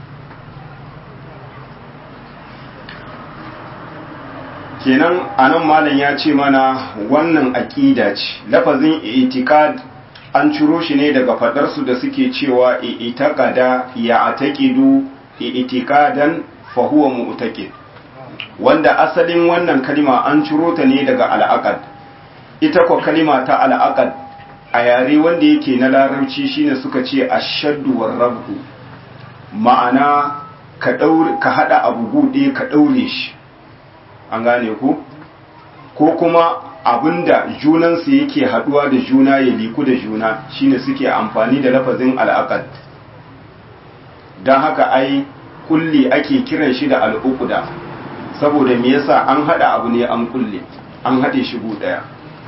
Speaker 1: kenan anan malam ya ce mana wannan aƙida ce lafazin itikad an ciro shi ne daga faɗarsu da suke cewa itikada ya ataqidu itikadan fa huwa mu'taqid wanda asalin wannan kalima an ciro ta ne daga al'aqad ita ko kalima ta al'aqad a yare wanda yake na larabci shine suka ce ashaddu warrabu ma'ana ka daure ka hada abu gude ka daure shi an gane ku ko kuma abinda junansu yake haduwa da juna ya liku da juna shine suke amfani da lafazin al'aqad don haka ai kulli ake kiran shi da al'uqda saboda me yasa an hada abu ne an kulle an hade shi gu daya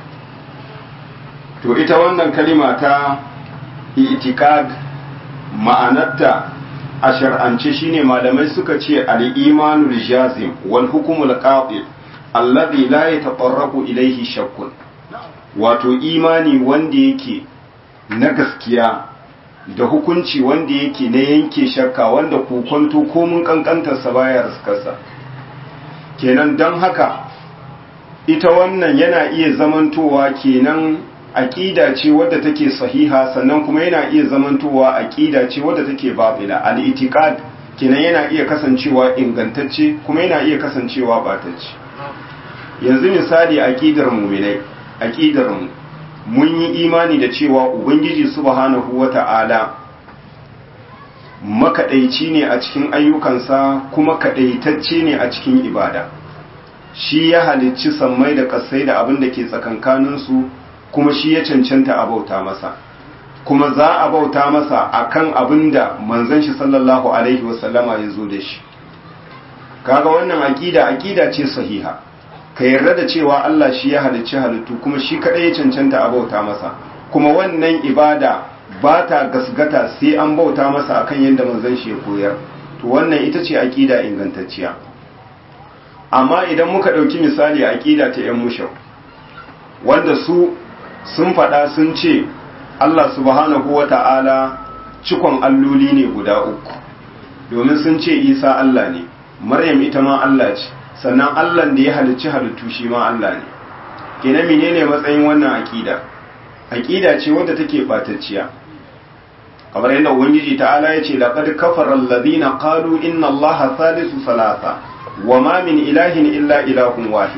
Speaker 1: to ita wannan kalima ta itikad ma'anarta a shar'ance shine malamai suka ce al-imanul jazim wal hukmul qati alladhi la yatatarraqu ilayhi shakkun wato imani wanda yake na gaskiya da hukunci wanda yake na yanke shakka wanda kokonto ko mun kankantar sa baya raskarsa kenan don haka ita wannan yana iya zamantowa kenan aƙida ce wadda take sahiha sannan kuma yana iya zamantowa aƙida ce wadda take babila al-itiqad kenan yana iya kasancewa ingantacce kuma yana iya kasancewa batacce yanzu misali aqidar mu'minai aqidar mu mun yi imani da cewa ubangiji subhanahu wata'ala makaɗaici ne a cikin ayyukansa kuma kaɗaitacce ne a cikin ibada shi ya halicci sammai da ƙasai da abin da ke tsakankaninsu kuma shi ya cancanta a bauta masa kuma za a bauta masa akan abin da manzon shi sallallahu alaihi wasallama ya zo da shi kaga wannan aƙida aƙida ce sahiha ka yarda da cewa Allah shi ya halicci halittu kuma shi kaɗai ya cancanta a bauta masa kuma wannan ibada ba ta gasgata sai an bauta masa akan yadda manzon shi ya koyar to wannan ita ce aqida ingantacciya amma idan muka dauki misali aqida ta yan mushau wanda su sun faɗa sun ce Allah subhanahu wata'ala cikon alloli ne guda uku domin sun ce Isa Allah ne Maryam ita ma Allah ce sannan Allah da ya halicci halittu shi ma Allah ne kenan menene matsayin wannan aqida aqida ce wadda take batacciya kamar yadda ubangiji ta'ala ya ce laqad kafara alladhina qalu inna allaha thalithu salasa wa ma min ilahin illa ilahun wahid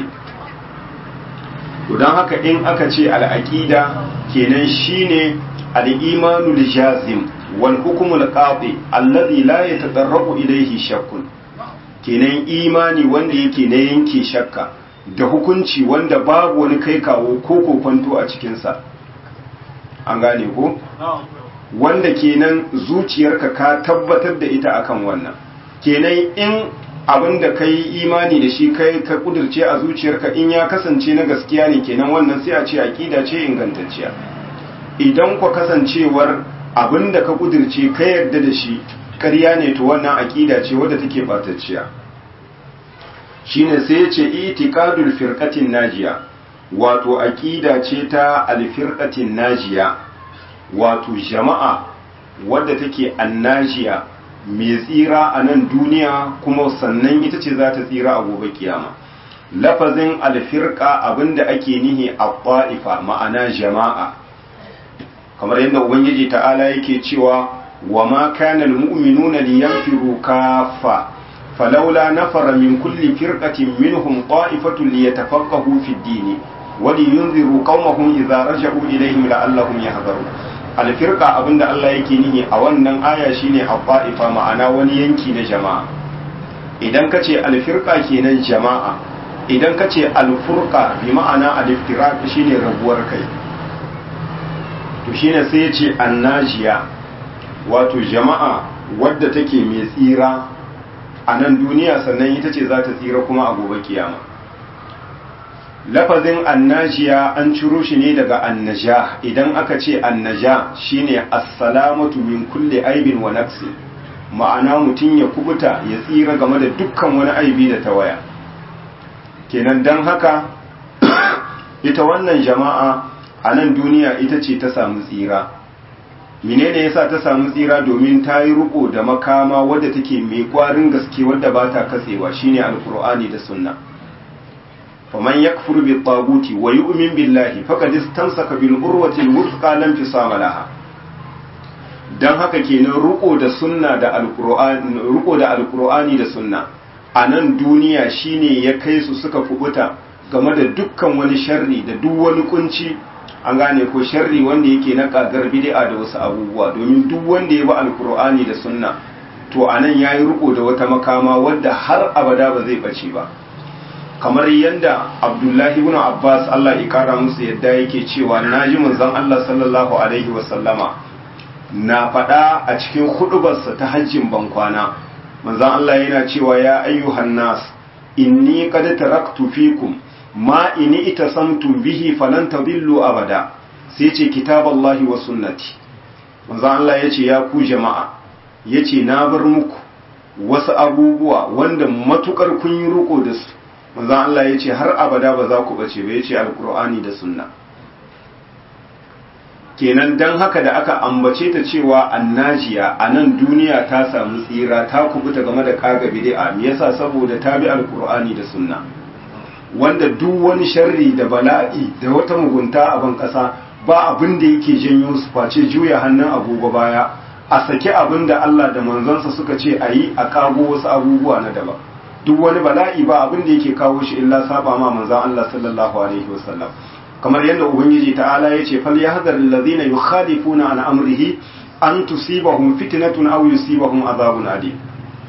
Speaker 1: to dan haka in aka ce al-aqida kenan shine al-imanu al-jazim wal hukmu al-qati alladhi la yatadarrabu ilayhi shakkun kenan imani wanda yake na yanke shakka da hukunci wanda babu wani kai kawo ko kokonto a cikinsa an gane ko wanda kenan zuciyarka ka tabbatar da ita akan wannan kenan in abin da ka yi imani da shi kai ka kudurce a zuciyarka in ya kasance na gaskiya ne kenan wannan sai a ce aƙida ce ingantacciya idan ku kasancewar abin da ka kudurce ka yarda da shi ƙarya ne to wannan aƙida ce wadda take batacciya shine sai ya ce itiqadul firqatin najiya wato aƙida ce ta alfirqatin najiya wato jama'a wadda take annajiya mai tsira a nan duniya kuma sannan ita ce za ta tsira a gobe kiyama lafazin alfirka abinda ake nihi a ƙwa'ifa ma'ana jama'a kamar yadda ubangiji ta'ala yake cewa wa ma kana almu'minuna liyanfiru kaffa falawla nafara min kulli firqatin minhum qa'ifatun liyatafaqahu fid din wa liyunziru qaumahum idza raja'u ilayhim la'allahum yahdharun alfirka abinda Allah yake nihi a wannan aya shine abba'ifa ma'ana wani yanki na jama'a idan ka ce alfirka kenan jama'a idan ka ce alfurka bi ma'ana aliftiraq shine rabuwar kai to shine sai ya ce annajiya wato jama'a wadda take mai tsira a nan duniya sannan ita ce za ta tsira kuma a gobe kiyama lafazin annajiya an ciro shi ne daga annaja idan aka ce annaja shine assalamatu min kulli aibin wa nafsi ma'ana mutum ya kubuta ya tsira game da dukkan wani aibi da tawaya kenan don haka ita wannan jama'a a nan duniya ita ce ta samu tsira menene yasa ta samu tsira domin ta yi riko da makama wadda take mai kwarin gaske wadda ba ta katsewa shine alkur'ani da sunna faman yakfur bi taguti wa yu'min billahi faqad istamsaka bil urwati al wuthqa lam fisama laha dan haka kenan riko da sunna da alkur'ani riko da alkur'ani da sunna a nan duniya shine ya kai su suka kubuta game da dukkan wani sharri da duk wani kunci an gane ko sharri wanda yake na kagar bid'a da wasu abubuwa domin duk wanda ya bi alkur'ani da sunna to anan yayi riko da wata makama wadda har abada ba zai bace ba kamar yadda abdullahi ibn abbas Allah ya kara musu yadda yake cewa naji manzon Allah sallallahu alaihi wasallama na faɗa a cikin hudubarsa ta hajjin bankwana manzon Allah yana cewa ya ayyuhan nas inni qad taraktu fikum ma ini itasamtum bihi falan tadillu abada sai ce kitaballahi wa sunnati manzon Allah yace ya ku jama'a yace na bar muku wasu abubuwa wanda matukar kun yi riko da su manzon Allah yace har abada ba za ku bace ba yace alqur'ani da sunna kenan dan haka da aka ambace ta cewa annajiya a nan duniya ta samu tsira ta kubuta game da kaga bid'a me yasa saboda ta bi alqur'ani da sunna wanda duk wani sharri da bala'i da wata mugunta a ban kasa ba abin da yake janyo su face juya hannun agogo baya a saki abin da Allah da manzansa suka ce a yi a kago wasu abubuwa na daban duk wani bala'i ba abin da yake kawo shi illa saba ma manzan Allah sallallahu alaihi wasallam kamar yadda ubangiji ta'ala ya ce fal yahzar allazina yukhalifuna an amrihi an tusibahum fitnatun aw yusibahum azabun alim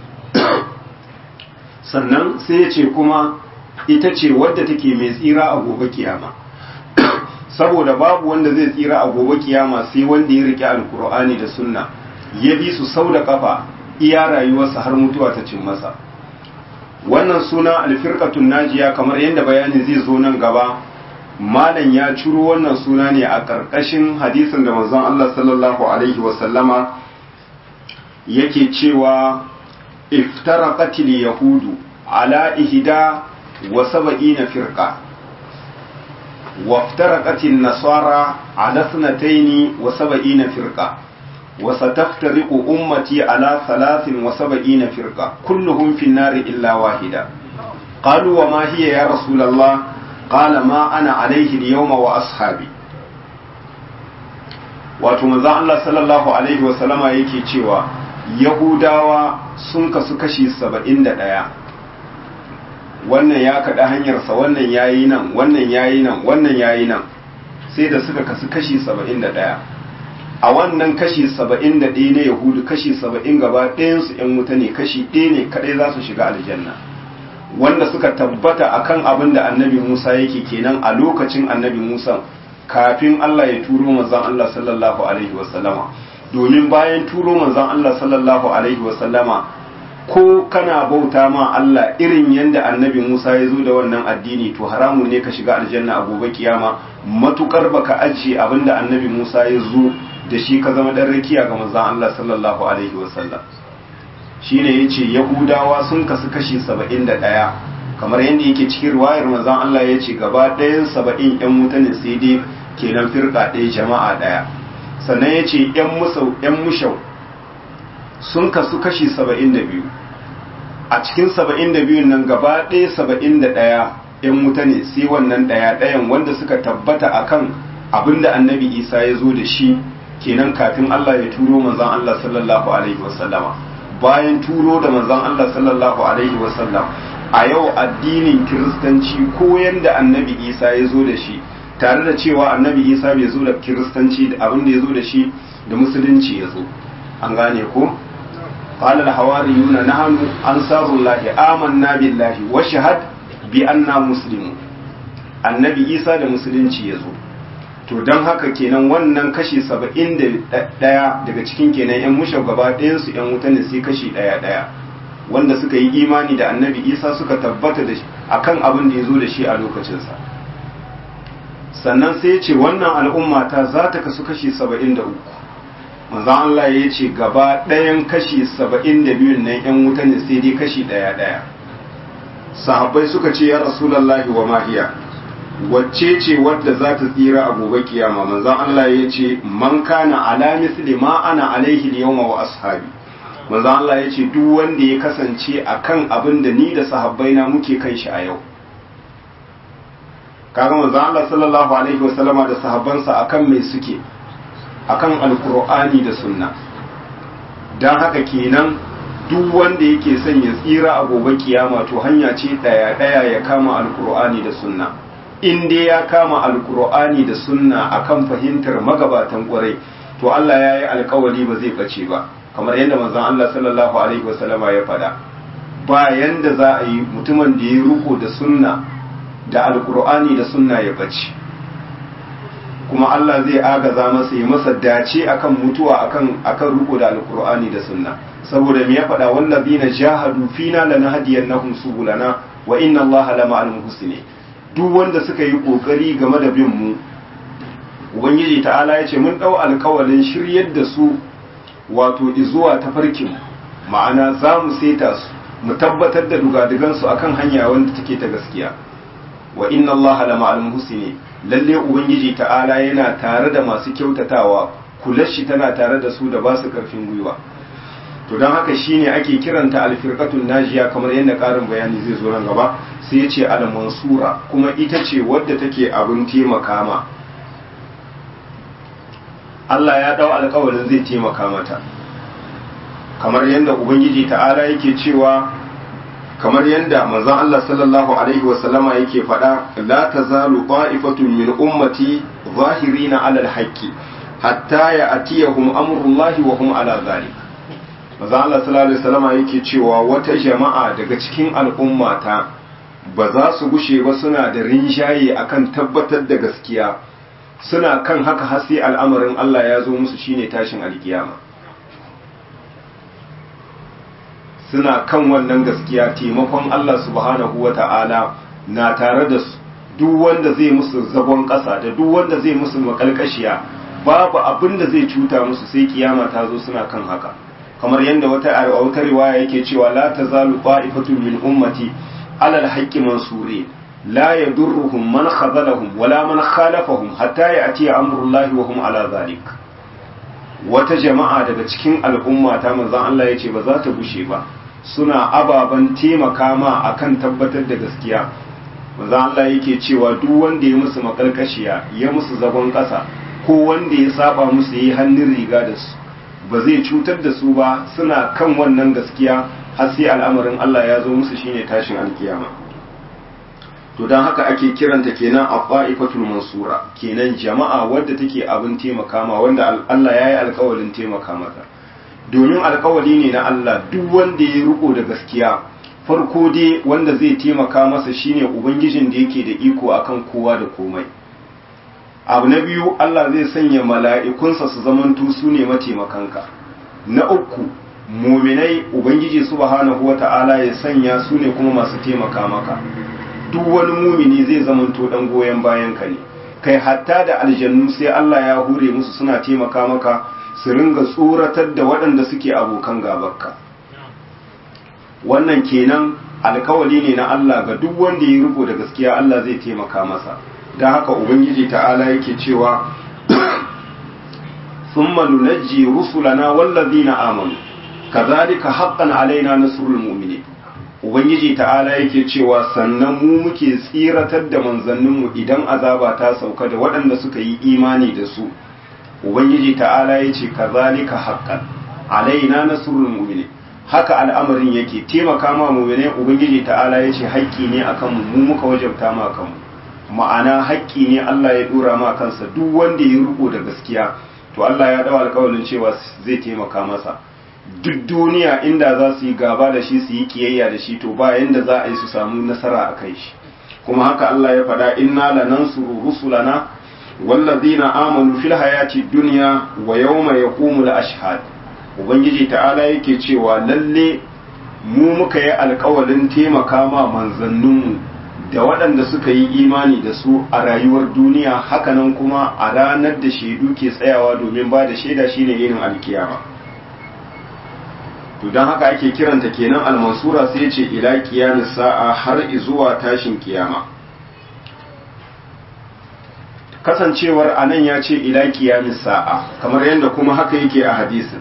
Speaker 1: sannan sai ya ce kuma ita ce wadda take mai tsira a gobe kiyama saboda babu wanda zai tsira a gobe kiyama sai wanda ya rike alkur'ani da sunna ya bi su sau da kafa iya rayuwarsa har mutuwa ta cin masa wannan suna alfirqatun najiya kamar yadda bayani zai zo nan gaba malam ya ciro wannan suna ne a ƙarƙashin hadisin da manzon Allah sallallahu alaihi wasallama yake cewa iftaraqatil yahudu ala ihda wa sab'ina firqa وافترقت النصارى على اثنتين وسبعين فرقة وستفترق أمتي على ثلاث وسبعين فرقة كلهم في النار إلا واحدة قالوا وما هي يا رسول الله قال ما أنا عليه اليوم وأصحابي wato manzon Allah sallallahu alaihi wa sallama yake cewa Yahudawa sun kasu kashi saba'in da ɗaya wannan ya kaɗa hanyarsa wannan ya yi nan wannan ya yi nan wannan ya yi nan sai da suka kasu kashi saba'in da ɗaya a wannan kashi saba'in da ɗaya na yahudu kashi saba'in gaba ɗayansu ‘yan wuta ne kashi ɗaya ne kaɗai za su shiga aljanna wanda suka tabbata akan abin da annabi musa yake kenan a lokacin annabi musa kafin allah ya turo manzon allah sallallahu alaihi wasallama domin bayan turo manzon allah sallallahu alaihi wasallama ko kana bauta ma Allah irin yadda annabi Musa ya zo da wannan addini to haramun ne ka shiga aljanna a gobe kiyama matukar baka ajiye abinda annabi Musa ya zo da shi ka zama dan rakiya ga manzon Allah sallallahu alaihi wasallam shine yace yahudawa sun kasu kashi 71 kamar yadda yake cikin riwayar manzon Allah yace gaba ɗayan 70 yan mutane sai dai kenan firka ɗaya jama'a ɗaya sannan yace yan musau yan mushau sun kasu kashi 72 a cikin 72 nan gaba ɗaya 71 'yan wuta ne sai wannan ɗaya ɗayan wanda suka tabbata akan abinda annabi isa ya zo da shi kenan kafin allah ya turo manzan allah sallallahu alaihi wasallama bayan turo da manzan allah sallallahu alaihi wasallam a yau addinin kiristanci ko yanda annabi isa ya zo da shi tare da cewa annabi isa bai zo da kiristanci da abin da ya zo da shi da musulunci ya zo an gane ko قال الحواريون نحن أنصار الله آمنا بالله وشهد بأننا مسلمون annabi isa da musulunci ya zo to don haka kenan wannan kashi saba'in da ɗaya daga cikin kenan yan mushe gaba ɗayansu yan wuta ne sai kashi ɗaya ɗaya wanda suka yi imani da annabi isa suka tabbata da akan abin da ya zo da shi a lokacinsa sannan sai ya ce wannan al'umma ta za ta kasu kashi saba'in da uku manzan Allah ya ce gaba ɗayan kashi saba'in da biyun nan ‘yan wuta ne sai dai kashi ɗaya ɗaya sahabbai suka ce ya rasulullahi wa mahiya wacce ce wadda za ta tsira a gobe kiyama manzon Allah ya ce man kana ala misli ma ana alaihi yawma wa ashabi manzon Allah ya ce duk wanda ya kasance akan abin da ni da sahabbai na muke kan shi a yau kaga manzon Allah sallallahu alaihi wa sallama da sahabbansa akan mai suke akan alqur'ani da sunna dan haka kenan duk wanda yake son ya tsira a gobe kiyama to hanya ce daya daya ya kama alqur'ani da sunna in dai ya kama alkur'ani da sunna akan fahimtar magabatan kwarai to Allah ya yi alkawari ba zai bace ba kamar yadda manzon Allah sallallahu alaihi wasallama ya faɗa ba yanda za a yi mutumin da ya ruko da sunna da alkur'ani da sunna ya bace kuma Allah zai agaza masa ya masa dace akan mutuwa akan akan ruko da alkur'ani da sunna saboda me ya faɗa wallazina jahadu fina lanahdiyannahum subulana wa inna Allaha lama'al muhsinin duk wanda suka yi kokari game da bin mu ubangiji ta'ala ya ce mun dau alkawalin shiryar da su wato izuwa tafarkin ma'ana za mu seta su mu tabbatar da dugadugan su akan hanya wanda take ta gaskiya wa inna allaha la ma'al muhsinin lalle ubangiji ta'ala yana tare da masu kyautatawa kulashi tana tare da su da ba su karfin gwiwa to don haka shine ake kiranta alfirqatun najiya kamar yadda karin bayani zai zo nan gaba sai ya ce al-mansura kuma ita ce wadda take abin taimaka ma Allah ya dau alƙawarin zai taimaka mata kamar yadda ubangiji ta'ala yake cewa kamar yadda manzon Allah sallallahu alaihi wa sallama yake faɗa la tazalu qa'ifatun min ummati zahirina 'ala al-haqqi hatta ya'tiyahum amrullahi wa hum 'ala dhalik manzon Allah sallallahu alaihi wa sallama yake cewa wata jama'a daga cikin al'ummata ba za su gushe ba suna da rinshaye akan tabbatar da gaskiya suna kan haka har sai al'amarin Allah ya zo musu shine tashin alkiyama suna kan wannan gaskiya taimakon Allah subhanahu wata'ala na tare da su duk wanda zai musu zagon ƙasa da duk wanda zai musu makalkashiya babu abin da zai cuta musu sai kiyama ta zo suna kan haka kamar yadda wata a wata riwaya yake cewa la tazalu qa'ifatun min ummati على الحق منصورين لا يضرهم من خذلهم ولا من خالفهم حتى يأتي أمر الله وهم على ذلك wata jama'a daga cikin al'umma ta manzon Allah ya ce ba za ta bushe ba suna ababen taimaka ma akan tabbatar da gaskiya manzon Allah yake cewa duk wanda ya musu makarkashiya ya musu zagon ƙasa ko wanda ya saba musu yi hannun riga da su ba zai cutar da su ba suna kan wannan gaskiya har sai al'amarin Allah ya zo musu shine tashin alkiyama to don haka ake kiranta kenan afaifatul mansura kenan jama'a wadda take abin taimaka ma wanda Allah ya yi alkawalin taimaka mata domin alkawali ne na Allah duk wanda ya riko da gaskiya farko dai wanda zai taimaka masa shine ubangijin da yake da iko akan kowa da komai abu na biyu Allah zai sanya mala'ikunsa su zamantu su ne mataimakanka na uku muminai ubangiji subhanahu wata'ala ya sanya su ne kuma masu taimaka maka duk wani mumini zai zamanto dan goyon bayan ka ne kai hatta da aljannu sai Allah ya hure musu suna taimaka maka su ringa tsoratar da waɗanda suke abokan gabarka wannan kenan alkawali ne na Allah ga duk wanda ya riko da gaskiya Allah zai taimaka masa don haka ubangiji ta'ala yake cewa thumma nunajji rusulana wallazina amanu kazalika haqqan alaina nasrul mu'minin ubangiji ta'ala yake cewa sannan mu muke tsiratar da manzanninmu idan azaba ta sauka da waɗanda suka yi imani da su ubangiji ta'ala yace kazalika haqqan alaina nasrul mu'minin haka al'amarin yake taimaka ma mu'mine ubangiji ta'ala yace haƙƙi ne akan mu mu muka wajabta ma kanmu ma'ana haƙƙi ne Allah ya dora ma kansa duk wanda ya riko da gaskiya to Allah ya dawo alƙawarin cewa zai taimaka masa duk duniya inda za su yi gaba da shi su yi kiyayya da shi to ba yanda za a yi su samu nasara a kai shi kuma haka Allah ya faɗa inna lanansuru rusulana wallazina amanu fil hayati dunya wa yawma yaqumul ashhad ubangiji ta'ala yake cewa lalle mu muka yi alƙawarin taimaka ma manzanninmu da waɗanda suka yi imani da su a rayuwar duniya hakanan kuma a ranar da shaidu ke tsayawa domin ba da shaida shine yin alkiyama to don haka ake kiranta kenan almansura sai ce ila kiyamis sa'a har zuwa tashin kiyama kasancewar anan ya ce ila kiyamis sa'a kamar yadda kuma haka yake a hadisin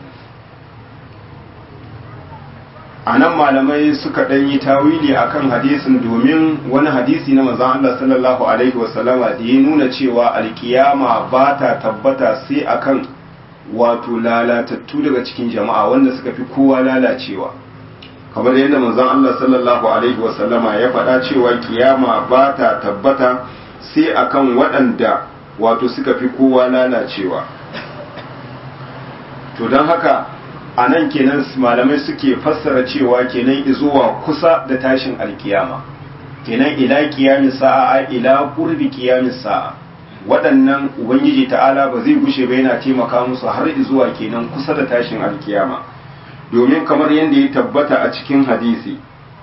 Speaker 1: anan malamai suka ɗan yi tawili akan hadisin domin wani hadisi na manzon Allah sallallahu alaihi wasallama da ya nuna cewa alkiyama ba ta tabbata sai akan wato lalatattu daga cikin jama'a wanda suka fi kowa lalacewa kamar yadda manzon Allah sallallahu alaihi wasallama ya faɗa cewa kiyama ba ta tabbata sai akan waɗanda wato suka fi kowa lalacewa to don haka a nan kenan malamai suke fassara cewa kenan izuwa kusa da tashin alkiyama kenan ila kiyami sa'a ila qurbi kiyami sa'a waɗannan ubangiji ta'ala ba zai gushe ba yana taimaka musu har zuwa kenan kusa da tashin alkiyama domin kamar yadda ya tabbata a cikin hadisi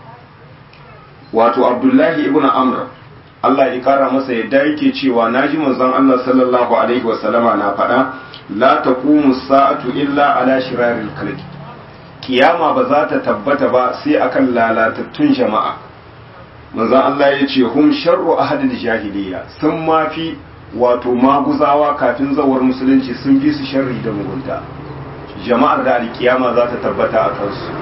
Speaker 1: wato abdullahi ibn amr Allah ya kara masa yadda yake cewa naji manzon Allah sallallahu alaihi wasallama na faɗa la taqumu sa'atu illa ala shiraril khalqi kiyama ba za ta tabbata ba sai akan lalatattun jama'a manzon Allah ya ce hum sharru ahadil jahiliya sun mafi wato maguzawa kafin zawar musulunci sun fi su sharri da mugunta jama'ar da alkiyama za ta tabbata a kansu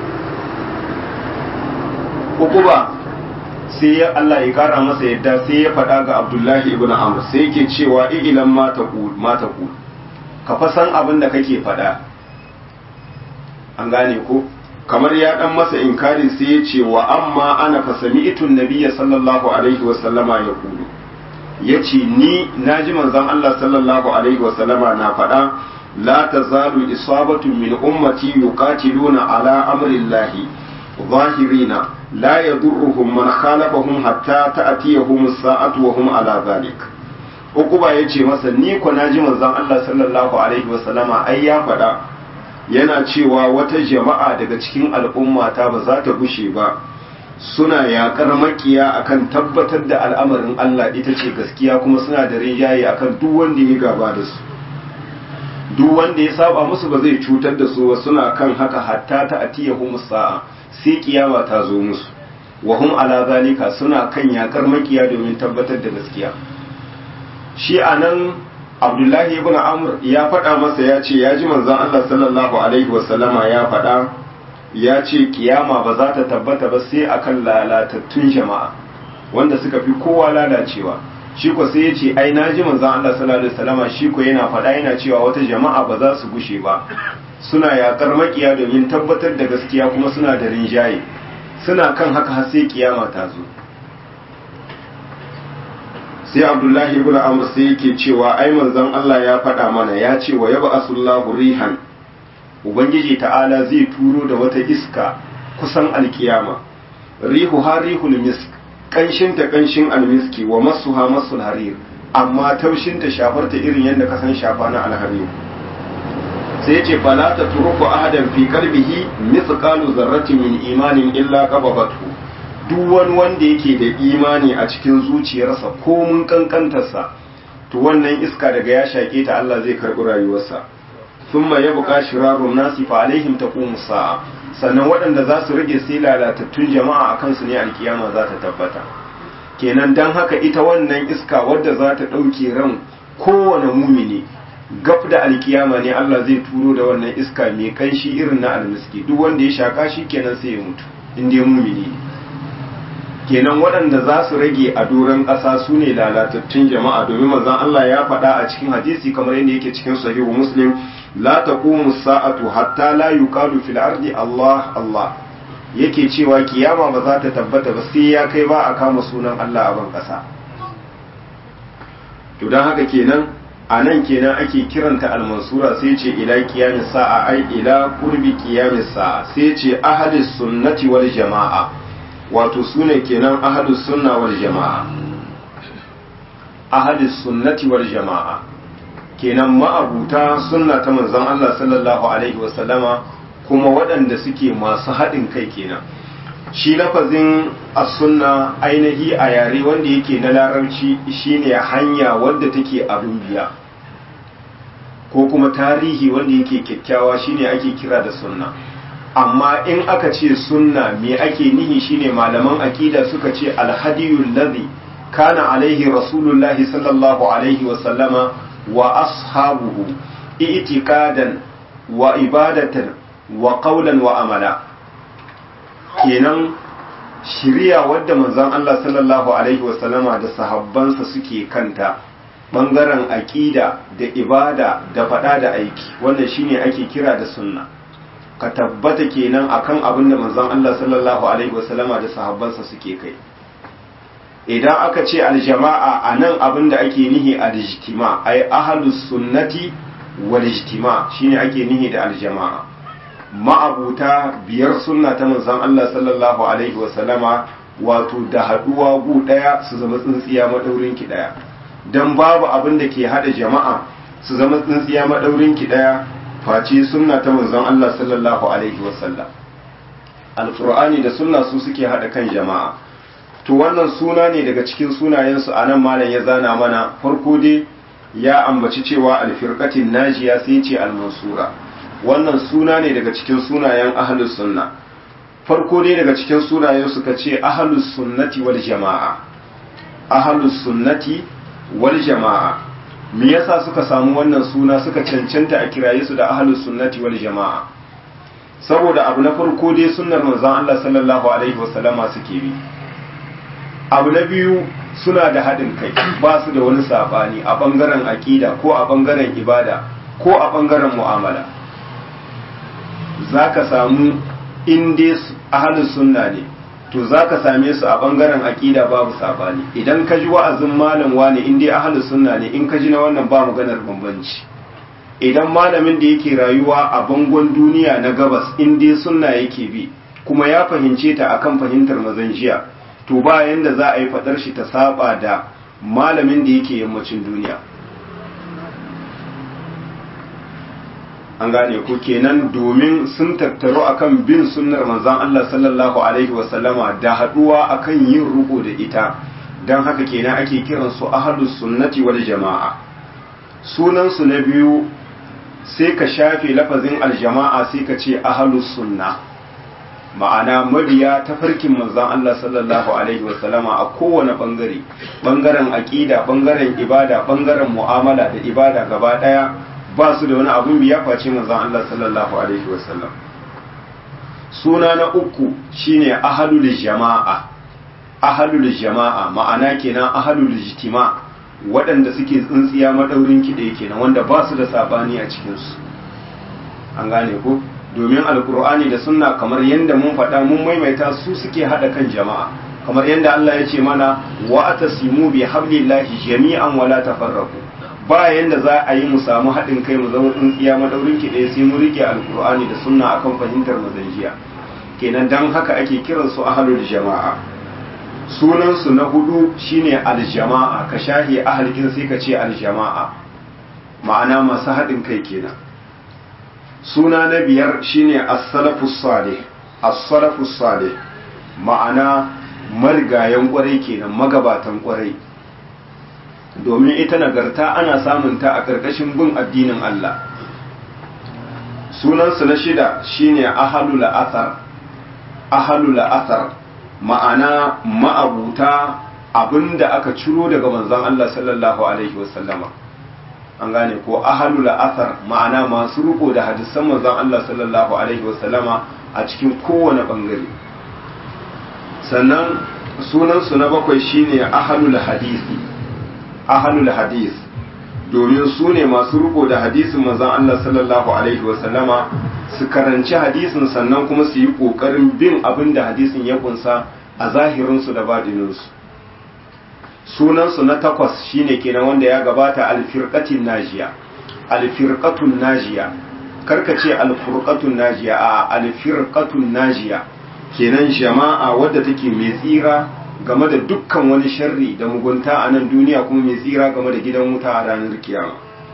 Speaker 1: uku ba sai ya Allah ya kara masa yadda sai ya faɗa ga Abdullahi ibn Amr sai yake cewa ilan ma taqul ma taqul ka fa san abin da kake faɗa an gane ko kamar ya dan masa inkari sai ya ce wa amma ana fa sami'tu nabiyya sallallahu alaihi wa sallama yaqulu yace ni naji manzon Allah sallallahu alaihi wa sallama na faɗa la tazalu isabatu min ummati yuqatiluna ala amri llahi zahirina لا يضرهم من خالفهم حتى تأتيهم الساعة وهم على ذلك Ukuba ya ce masa ni ko na ji manzon Allah sallallahu alaihi wasallama ai ya faɗa yana cewa wata jama'a daga cikin al'ummata ba za ta gushe ba suna yaƙar makiya akan tabbatar da al'amarin Allah ita ce gaskiya kuma suna da rinjaye akan duk wanda ya gaba da su duk wanda ya saba musu ba zai cutar da su ba suna kan haka hatta ta atiyahum sa'a sai kiyama ta zo musu wa hum ala zalika suna kan yakar makiya domin tabbatar da gaskiya shi anan abdullahi ibn amr ya faɗa masa ya ce ya ji manzon Allah sallallahu alaihi wasallama ya faɗa ya ce kiyama ba za ta tabbata ba sai akan lalatattun jama'a wanda suka fi kowa lalacewa shi ko sai ya ce ai na ji manzon Allah sallallahu alaihi wasallama shi ko yana faɗa yana cewa wata jama'a ba za su gushe ba suna yakar makiya domin tabbatar da gaskiya kuma suna da rinjaye suna kan haka har sai kiyama ta zo sai abdullahi ibn amr sai yake cewa ai manzon Allah ya faɗa mana ya ce wa yaba asullahu rihan ubangiji ta'ala zai turo da wata iska kusan alkiyama rihu ha rihul misk kanshin ta kanshin almiski wa masuha masul harir amma taushin ta shafar ta irin yadda ka san shafa na alharir sai ya ce fala ta turuku ahadan fi kalbihi mithqalu zarratin min imanin illa qababatu duk wani wanda yake da imani a cikin zuciyarsa ko mun kankantarsa to wannan iska daga ya shake ta Allah zai karbi rayuwarsa thumma yabqa shirarun nasi fa alaihim taqumu sa'a sannan waɗanda za su rage sai lalatattun jama'a a kansu ne alkiyama za ta tabbata kenan dan haka ita wannan iska wadda za ta ɗauke ran kowane mumini gab da alkiyama ne Allah zai turo da wannan iska mai kanshi irin na almiski duk wanda ya shaka shi kenan sai ya mutu in dai mumini ne kenan waɗanda za su rage a doron ƙasa su ne lalatattun jama'a domin manzon Allah ya faɗa a cikin hadisi kamar yadda yake cikin sahihu muslim la taqumu sa'atu hatta la yuqalu fil ardi Allah Allah yake cewa kiyama ba za ta tabbata ba sai ya kai ba a kama sunan Allah a ban ƙasa to don haka kenan a nan kenan ake kiranta almansura sai ce ila kiyamis sa'a ai ila qurbi kiyamis sa'a sai ce ahadis sunnati wal jama'a wato sune kenan ahadus sunna wal jama'a ahadis sunnati wal jama'a kenan ma'abuta sunna ta manzon Allah sallallahu alaihi wasallama kuma waɗanda suke masu haɗin kai kenan shi lafazin as-sunna ainihi a yare wanda yake na larabci shine hanya wadda take abin biya ko kuma tarihi wanda yake kyakkyawa shine ake kira da sunna amma in aka ce sunna me ake nihi shine malaman aqida suka ce alhadiyul ladhi kana alaihi rasulullahi sallallahu alaihi wa sallama wa ashabuhu i'tiqadan wa ibadatan wa qawlan wa amala kenan shiriya wadda manzon Allah sallallahu alaihi wa sallama da sahabbansa suke kanta bangaren aqida da ibada da fada da aiki wannan shine ake kira da sunna ka tabbata kenan akan abin da manzon Allah sallallahu alaihi wasallama da sahabbansa suke kai idan aka ce aljama'a anan abin da ake nihi aljtima ay ahlus sunnati wal ijtima shine ake nihi da aljama'a ma'abuta biyar sunna ta manzon Allah sallallahu alaihi wasallama wato da haduwa gu daya su zama tsintsiya madaurin ki daya dan babu abin da ke hada jama'a su zama tsintsiya madaurin ki daya face sunna ta manzon Allah sallallahu alaihi wasallam alqur'ani da sunna su suke hada kan jama'a to wannan suna ne daga cikin sunayensu anan malam ya zana mana farko dai ya ambaci cewa alfirqatin najiya sai ce almansura wannan suna ne daga cikin sunayen ahlus sunna farko dai daga cikin sunayen suka ce ahlus sunnati wal jama'a ahlus sunnati wal jama'a me yasa suka samu wannan suna suka cancanta a kiraye su da ahlus sunnati wal jama'a saboda abu na farko dai sunnar manzon Allah sallallahu alaihi wasallama suke bi abu na biyu suna da haɗin kai ba su da wani sabani a bangaren aƙida ko a bangaren ibada ko a bangaren mu'amala zaka samu in dai ahlus sunna ne to za ka same su a ɓangaren aƙida babu saɓani idan ka ji wa'azin malam wani in dai ahalus sunna ne in ka ji na wannan ba maganar bambanci idan malamin da yake rayuwa a bangon duniya na gabas in dai sunna yake bi kuma ya fahimce ta akan fahimtar mazan jiya to ba yanda za a yi faɗar shi ta saba da malamin da yake yammacin duniya an gane ko kenan domin sun tattaru akan bin sunnar manzon Allah sallallahu alaihi wasallama da haduwa akan yin ruko da ita dan haka kenan ake kiran su ahlus sunnati wal jamaa sunan su na biyu sai ka shafe lafazin aljama'a sai ka ce ahlus sunna ma'ana mabiya ta farkin manzon Allah sallallahu alaihi wasallama a kowane bangare bangaren aqida bangaren ibada bangaren mu'amala da ibada gaba daya ba su da wani abun biya face manzon Allah sallallahu alaihi wasallam suna na uku shine ahlul jama'a ahlul jama'a ma'ana kenan ahlul ijtima waɗanda suke tsintsiya madaurin kiɗe kenan wanda ba su da sabani a cikin su an gane ko domin alkur'ani da sunna kamar yadda mun faɗa mun maimaita su suke haɗa kan jama'a kamar yadda Allah ya ce mana wa atasimu bi hablillahi jami'an wala tafarraqu ba yanda za a yi mu samu haɗin kai mu zama tsintsiya madaurin ki ɗaya sai mu rike alkur'ani da sunna akan fahimtar mazanjiya kenan dan haka ake kiran su ahlul jama'a sunan su na hudu shine aljama'a ka shahi ahalin sai ka ce aljama'a ma'ana masu haɗin kai kenan suna na biyar shine as-salafus salih as-salafus salih ma'ana marigayen kwarai kenan magabatan kwarai domin ita nagarta ana samun ta a ƙarƙashin bin addinin Allah sunansu na shida shine ahalul athar ahalul athar ma'ana ma'abuta abinda aka ciro daga manzon Allah sallallahu alaihi wasallama an gane ko ahalul athar ma'ana masu riko da hadisan manzon Allah sallallahu alaihi wasallama a cikin kowane bangare sannan sunansu na bakwai shine ahalul hadisi ahalul hadis domin su ne masu riko da hadisin manzon Allah sallallahu alaihi wasallama su karanci hadisin sannan kuma su yi kokarin bin abin da hadisin ya kunsa a zahirinsu da badininsu sunansu na takwas shine kenan wanda ya gabata alfirqatin najiya alfirqatun najiya karka ce alfurqatun najiya a alfirqatun najiya kenan jama'a wadda take mai tsira game da dukkan wani sharri da mugunta a nan duniya kuma mai tsira game da gidan wuta a ranar kiyama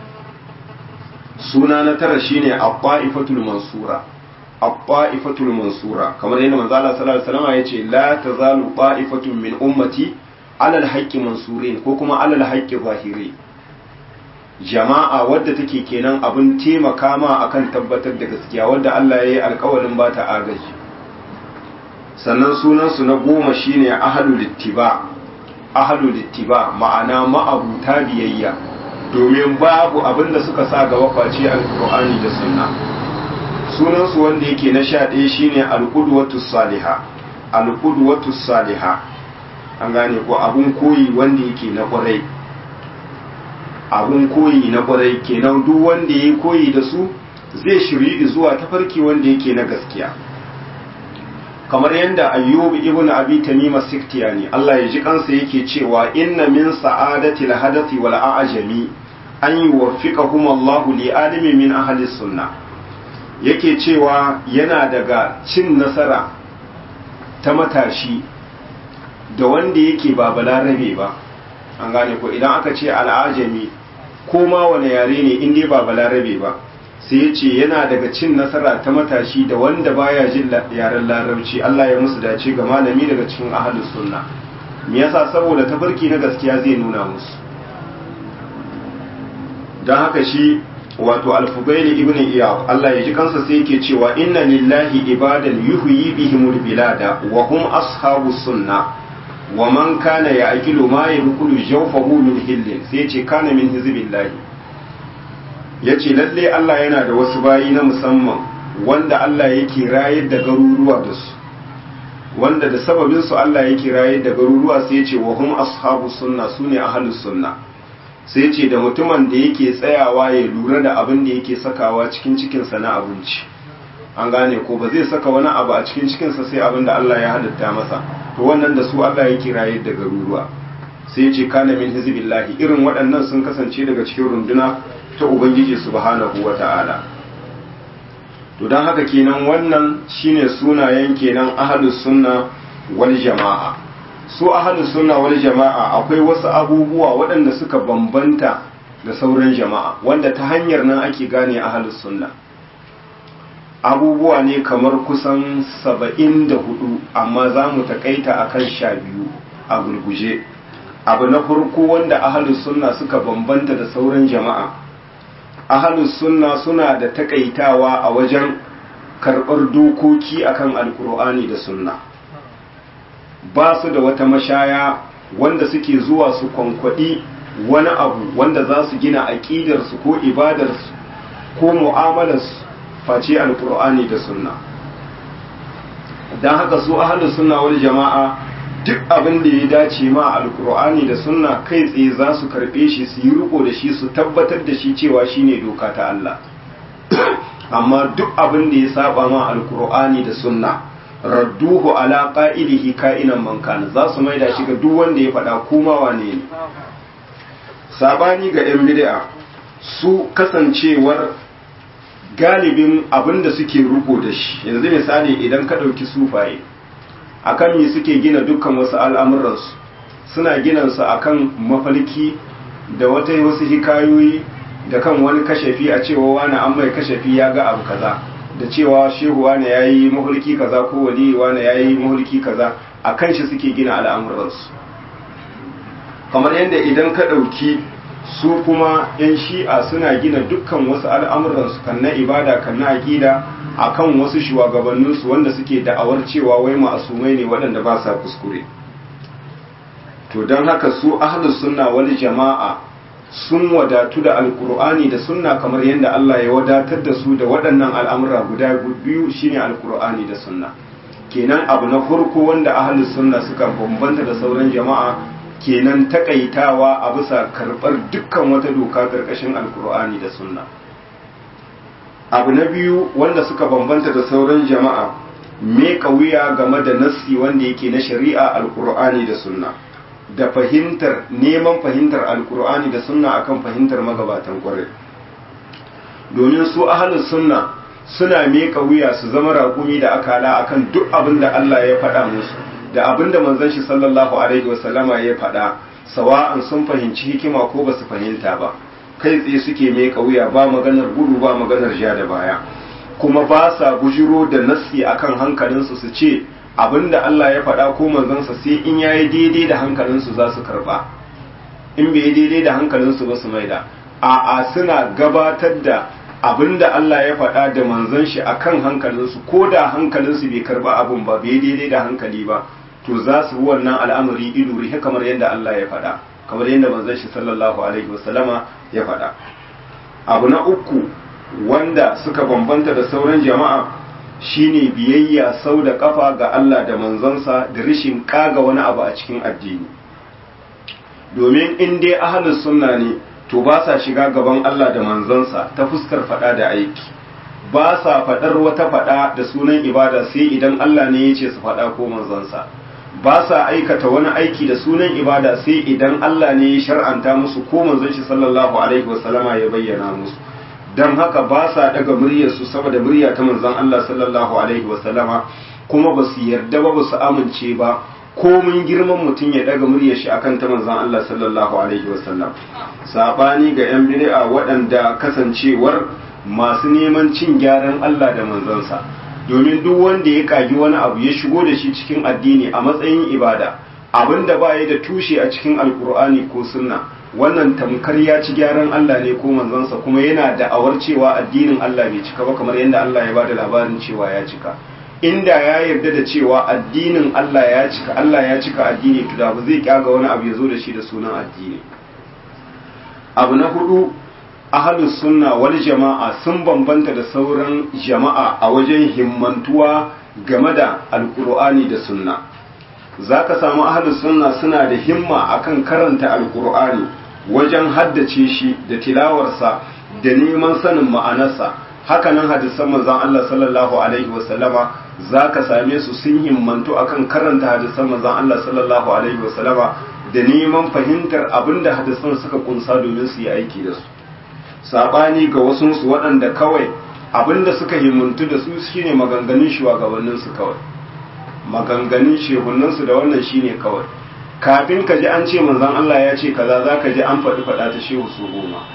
Speaker 1: suna na tara shine abba'ifatul mansura abba'ifatul mansura kamar yadda manzo Allah sallallahu alaihi wasallam yace la tazalu ba'ifatun min ummati alal haqqi mansurin ko kuma alal haqqi zahiri jama'a wadda take kenan abin taimaka ma akan tabbatar da gaskiya wadda Allah ya yi alkawarin ba ta agaji sannan sunansu na goma shine ahlul ittiba ahlul ittiba ma'ana ma'abuta biyayya domin babu abin da suka sa gaba face alkur'ani da sunna sunansu wanda yake na sha ɗaya shine alƙudwatu saliha alƙudwatu saliha an gane ko abun koyi wanda yake na ƙwarai abun koyi na ƙwarai kenan duk wanda ya koyi da su zai shiri zuwa tafarki wanda yake na gaskiya kamar yadda ayyubu ibn abi tamima siktiyani Allah ya ji kansa yake cewa inna min sa'adati al-hadathi wal a'jami an yuwaffiqahum Allahu li alimi min ahli sunnah yake cewa yana daga cin nasara ta matashi da wanda yake ba balarabe ba an gane ko idan aka ce al'ajami ko ma wani yare ne inda ba balarabe ba sai ya ce yana daga cin nasara ta matashi da wanda baya jin yaren larabci Allah ya musu dace ga malami daga cikin ahlus sunna me yasa saboda tafarki na gaskiya zai nuna musu don haka shi wato alfubaili ibn iyad Allah ya ji kansa sai yake cewa inna lillahi ibadan yuhyi bihimul bilada wa hum ashabu sunna wa man kana ya'qilu ma yaqulu jawfahu min hillin sai yace kana min hizbillahi yace lalle Allah yana da wasu bayi na musamman wanda Allah yake rayar da garuruwa da su wanda da sababin su Allah yake rayar da garuruwa sai yace wa hum ashabu sunna sune ahlus sunna sai ce da mutumin da yake tsayawa ya lura da abin da yake sakawa cikin cikinsa na abinci an gane ko ba zai saka wani abu a cikin cikinsa sai abin da Allah ya halitta masa to wannan da su Allah yake rayar da garuruwa sai ce kana min hizbillahi irin waɗannan sun kasance daga cikin runduna ta ubangiji subhanahu wata'ala to dan haka kenan wannan shine sunayen kenan ahlus sunna wal jama'a su ahalus sunna wal jama'a akwai wasu abubuwa waɗanda suka bambanta da sauran jama'a wanda ta hanyar nan ake gane ahalus sunna abubuwa ne kamar kusan saba'in da hudu amma za mu takaita a kan sha biyu a gurguje abu na farko wanda ahalus sunna suka bambanta da sauran jama'a ahalus sunna suna da takaitawa a wajen karɓar dokoki akan alkur'ani da sunna ba su da wata mashaya wanda suke zuwa su kwankwaɗi wani abu wanda za su gina aƙidarsu ko ibadarsu ko mu'amalarsu face alkur'ani da sunna don haka su ahalus sunna wani jama'a duk abin da ya dace ma alkur'ani da sunna kai tsaye za su karɓe shi su yi riko da shi su tabbatar da shi cewa shine doka ta Allah amma duk abin da ya saba ma alkur'ani da sunna radduhu ala qa'idihi ka'inan man kana za su maida shi ga duk wanda ya faɗa kuma wane ne sabani ga yan bid'a su kasancewar galibin abin da suke ruko da shi yanzu misali idan ka ɗauki sufaye akan me suke gina dukkan wasu al'amuransu suna gina su akan mafalki da wata wasu hikayoyi da kan wani kashafi a cewa wani an mai kashafi ya ga abu kaza da cewa shehu wane ya yi mahulki kaza ko wali wane ya yi mahulki kaza a kan shi suke gina al'amuransu kamar yadda idan ka ɗauki su kuma 'yan shi'a suna gina dukkan wasu al'amuransu kan na ibada kan na aƙida a kan wasu shugabanninsu wanda suke da'awar cewa wai ma'asumai ne waɗanda ba sa kuskure to don haka su ahlus sunna wani jama'a sun wadatu da alkur'ani da sunna kamar yadda Allah ya wadatar da su da waɗannan al'amura guda biyu shine alkur'ani da sunna kenan abu na farko wanda ahlus sunna suka bambanta da sauran jama'a kenan takaitawa a bisa karɓar dukkan wata doka ƙarƙashin alkur'ani da sunna abu na biyu wanda suka bambanta da sauran jama'a me wuya game da nassi wanda yake na shari'a alkur'ani da sunna da fahimtar neman fahimtar alkur'ani da sunna akan fahimtar magabatan kwarai domin su ahalus sunna suna meka wuya su zama raƙumi da akala akan duk abin da Allah ya faɗa musu da abin da manzon shi sallallahu alaihi wasallama ya faɗa sawa'an sun fahimci hikima ko ba su fahimta ba kai tsaye suke meka wuya ba maganar gudu ba maganar ja da baya kuma ba sa bujiro da nassi akan hankalinsu su ce abinda Allah ya faɗa ko manzansa sai in yayi daidai da hankalinsu za su karɓa in bai daidai da hankalinsu ba su maida a'a suna gabatar da abinda Allah ya faɗa da manzon shi akan hankalinsu ko da hankalinsu bai karba abun ba bai daidai da hankali ba to za su bi wannan al'amari ido rihe kamar yadda Allah ya faɗa kamar yadda manzon shi sallallahu alaihi wasallama ya faɗa abu na uku wanda suka bambanta da sauran jama'a shine biyayya sau da kafa ga Allah da manzonsa da rishin kaga wani abu a cikin addini domin in dai ahlus sunna ne to ba sa shiga gaban Allah da manzonsa ta fuskar fada da aiki ba sa fadar wata fada da sunan ibada sai idan Allah ne ya ce su fada ko manzonsa ba sa aikata wani aiki da sunan ibada sai idan Allah ne ya shar'anta musu ko manzon shi sallallahu alaihi wasallama ya bayyana musu dan haka ba sa daga muryar su saboda murya ta manzon Allah sallallahu alaihi wasallama kuma ba su yarda ba ba su amince ba komin girman mutum ya daga muryar shi akan ta manzon Allah sallallahu alaihi wasallam sabani ga yan bid'a waɗanda kasancewar masu neman cin gyaran Allah da manzonsa domin duk wanda ya kagi wani abu ya shigo da shi cikin addini a matsayin ibada abinda ba ya da tushe a cikin alkur'ani ko sunna wannan tamkar ya ci gyaran Allah ne ko manzonsa kuma yana da awar cewa addinin Allah bai cika ba kamar yadda Allah ya bada labarin cewa ya cika inda ya yarda da cewa addinin Allah ya cika Allah ya cika addini to da ba zai kyaga wani abu ya zo da shi da sunan addini abu na hudu ahalus sunna wal jama'a sun bambanta da sauran jama'a a wajen himmantuwa game da alkur'ani da sunna za ka samu ahalus sunna suna da himma akan karanta alkur'ani wajen haddace shi da tilawarsa da neman sanin ma'anarsa hakanan hadisan manzon Allah sallallahu alaihi wasallama za ka same su sun himmantu akan karanta hadisan manzon Allah sallallahu alaihi wasallama da neman fahimtar abinda hadisan suka kunsa domin su yi aiki da su sabani ga wasunsu waɗanda kawai abinda suka himuntu da su shine maganganun shugabanninsu kawai maganganun shehunansu da wannan shine kawai kafin ka ji an ce manzon Allah ya ce kaza za ka ji an faɗi faɗa ta shehu su goma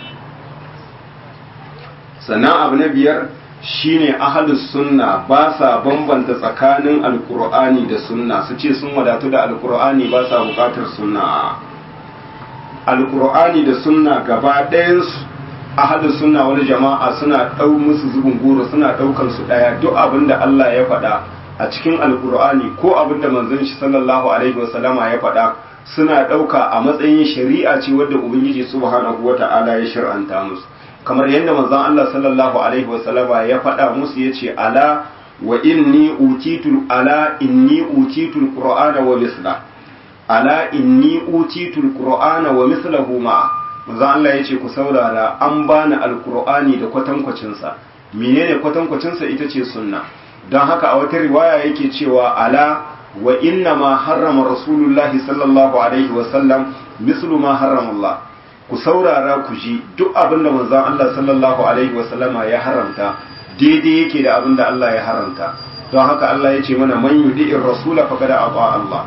Speaker 1: sannan abu na biyar shine ahalus sunna ba sa bambanta tsakanin alkur'ani da sunna su ce sun wadatu da alkur'ani ba sa bukatar sunna alkur'ani da sunna gaba ɗayansu ahalus sunna wani jama'a suna ɗau musu zubin goro suna ɗaukan su ɗaya duk abin da Allah ya faɗa a cikin alkur'ani ko abin da manzon shi sallallahu alaihi wasallama ya faɗa suna ɗauka a matsayin shari'a ce wadda ubangiji subhanahu wata'ala ya shir'anta musu kamar yadda manzon Allah sallallahu alaihi wasallama ya faɗa musu yace ala wa inni utitul ala inni utitul qur'ana wa misla ala inni utitul qur'ana wa mislahu ma manzon Allah yace ku saurara an bani alqur'ani da kwatankwacin sa menene kwatankwacin sa ita ce sunna don haka a wata riwaya yake cewa ala wa inna ma harrama rasulullahi sallallahu alaihi wasallam mislu ma harrama Allah ku saurara ku ji duk abin da manzon Allah sallallahu alaihi wasallama ya haramta daidai yake da abin da Allah ya haramta don haka Allah ya ce mana man yudi'ir rasula faqad ata Allah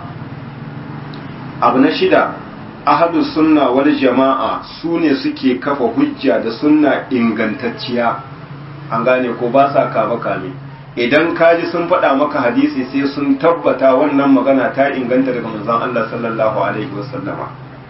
Speaker 1: abu na shida ahadu sunna wal jama'a su ne suke kafa hujja da sunna ingantacciya an gane ko ba sa kame kame idan kaji sun faɗa maka hadisi sai sun tabbata wannan magana ta inganta daga manzon Allah sallallahu alaihi wasallama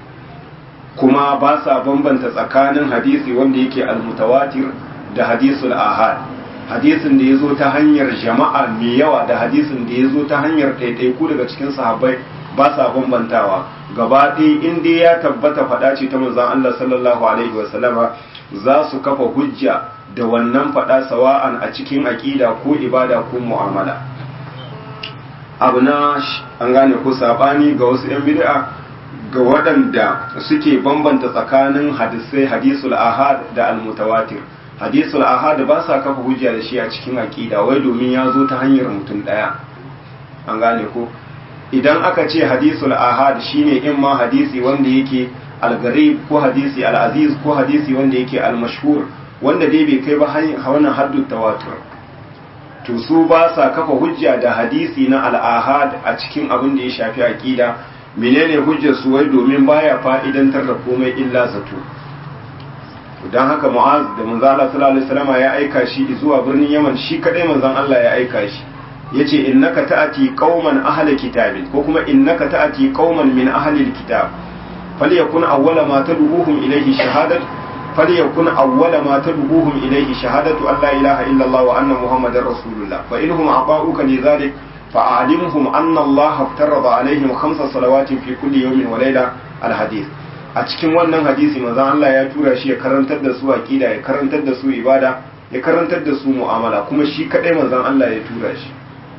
Speaker 1: kuma ba sa bambanta tsakanin hadisi wanda yake almutawatir da hadisul ahad hadisin da ya zo ta hanyar jama'a mai yawa da hadisin da ya zo ta hanyar ɗaiɗaiku daga cikin sahabbai ba sa bambantawa gaba ɗaya in dai ya tabbata faɗa ce ta manzon Allah sallallahu alaihi wasallama za su kafa hujja da wannan faɗa sawa'an a cikin aƙida ko ibada ko mu'amala abu na an gane ko sabani ga wasu 'yan bid'a ga waɗanda suke bambanta tsakanin hadisai hadisul ahad da almutawatir hadisul ahad ba sa kafa hujja da shi a cikin aqida wai domin ya zo ta hanyar mutum ɗaya an gane ko idan aka ce hadisul ahad shine in ma hadisi wanda yake algarib ko hadisi al'aziz ko hadisi wanda yake almashhur wanda dai bai kai ba wannan haddu tawatur to su ba sa kafa hujja da hadisi na al'ahad a cikin abin da ya shafi aqida menene hujjar su wai domin baya fa'idantar da komai illa zato don haka mu'az da manzo Allah sallallahu alaihi wasallam ya aika shi zuwa birnin Yaman shi kadai manzon Allah ya aika shi yace innaka ta'ati qauman ahli kitabin ko kuma innaka ta'ati qauman min ahli alkitab falyakun awwala ma tad'uhum ilayhi shahadat falyakun awwala ma tad'uhum ilayhi shahadatu an la ilaha illa Allah wa anna muhammadar rasulullah fa inhum ata'uka li dhalik fa'alimhum anna Allah aftarada alaihim khamsa salawatin fi kulli yawmin wa layla al-hadith a cikin wannan hadisi manzon Allah ya tura shi ya karantar da su aqida ya karantar da su ibada ya karantar da su mu'amala kuma shi kadai manzon Allah ya tura shi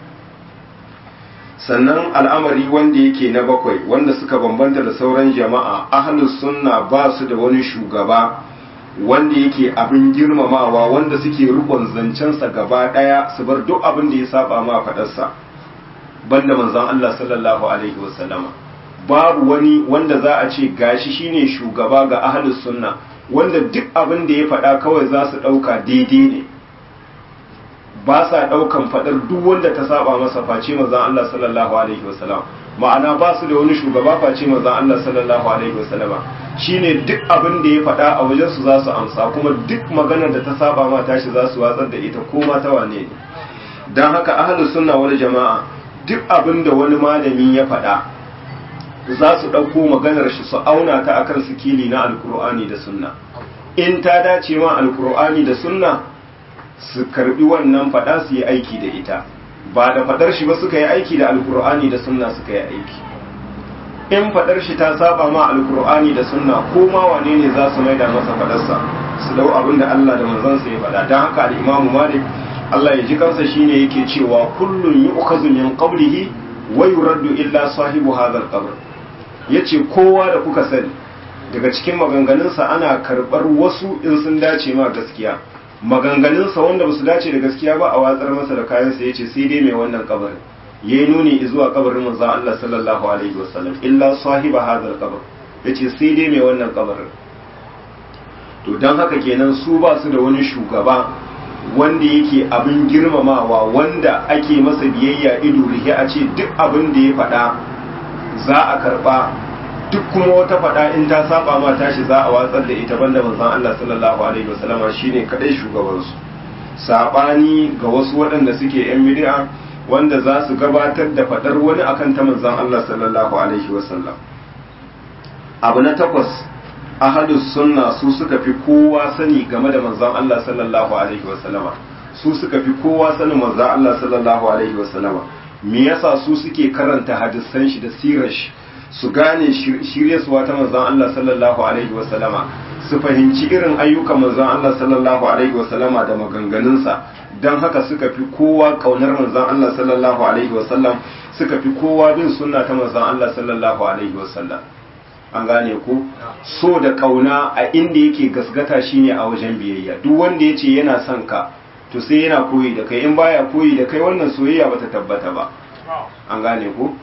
Speaker 1: sannan al'amari wanda yake na bakwai wanda suka bambanta da sauran jama'a ahlus sunna ba su da wani shugaba wanda yake abin girmamawa wanda suke rukun zancensa gaba daya su bar duk abin da ya saba ma fadarsa banda manzon Allah sallallahu alaihi wasallama babu wani wanda za a ce gashi shine shugaba ga ahlus sunna wanda duk abin da ya faɗa kawai za su ɗauka daidai ne ba sa ɗaukan faɗar duk wanda ta saba masa face manzon Allah sallallahu alaihi wasallam ma'ana ba su da wani shugaba face manzon Allah sallallahu alaihi wasallama shine duk abin da ya faɗa a wajen su za su amsa kuma duk maganar da ta saba ma tashi za su watsar da ita ko ma ta wane ne dan haka ahlus sunna wal jama'a duk abin da wani malami ya faɗa za su ɗauko maganar shi su auna ta akan sikili na alkur'ani da sunna in ta dace ma alkur'ani da sunna su karbi wannan faɗa su yi aiki da ita ba da faɗar shi ba suka yi aiki da alkur'ani da sunna suka yi aiki in faɗar shi ta saba ma alkur'ani da sunna ko ma wane ne za su maida masa faɗarsa su dau abin da Allah da manzansa ya faɗa don haka al-imamu malik Allah ya ji kansa shine yake cewa kullun yu'khazu min qablihi wa yuraddu illa sahibu hadha al-qabr yace kowa da kuka sani daga cikin maganganunsa ana karɓar wasu in sun dace ma gaskiya maganganunsa wanda ba su dace da gaskiya ba a watsar masa da kayansa ya ce sai dai mai wannan kabarin ya yi nuni zuwa kabarin manzan Allah sallallahu alaihi wasallam illa sahiba hadal kabar ya ce sai dai mai wannan kabarin to don haka kenan su ba su da wani shugaba wanda yake abin girmamawa wanda ake masa biyayya ido rihe a ce duk abin da ya faɗa za a karɓa duk kuma wata faɗa in ta saba ma tashi za a watsar da ita banda manzon Allah sallallahu alaihi wasallama shine kadai shugabansu sabani ga wasu waɗanda suke yan bid'a wanda za su gabatar da faɗar wani akan ta manzon Allah sallallahu alaihi wasallam abu na takwas ahadus sunna su suka fi kowa sani game da manzon Allah sallallahu alaihi wasallama su suka fi kowa sanin manzon Allah sallallahu alaihi wasallama me yasa su suke karanta hadisan shi da sirar shi su gane shiryarsuwa ta manzon Allah sallallahu alaihi wasallama su fahimci irin ayyukan manzon Allah sallallahu alaihi wasallama da maganganunsa don haka suka fi kowa kaunar manzon Allah sallallahu alaihi wasallam suka fi kowa bin sunna ta manzon Allah sallallahu alaihi wasallam an gane ku so da kauna a inda yake gasgata shine a wajen biyayya duk wanda yace yana son ka to sai yana koyi da kai in baya koyi da kai wannan soyayya bata tabbata ba an gane ku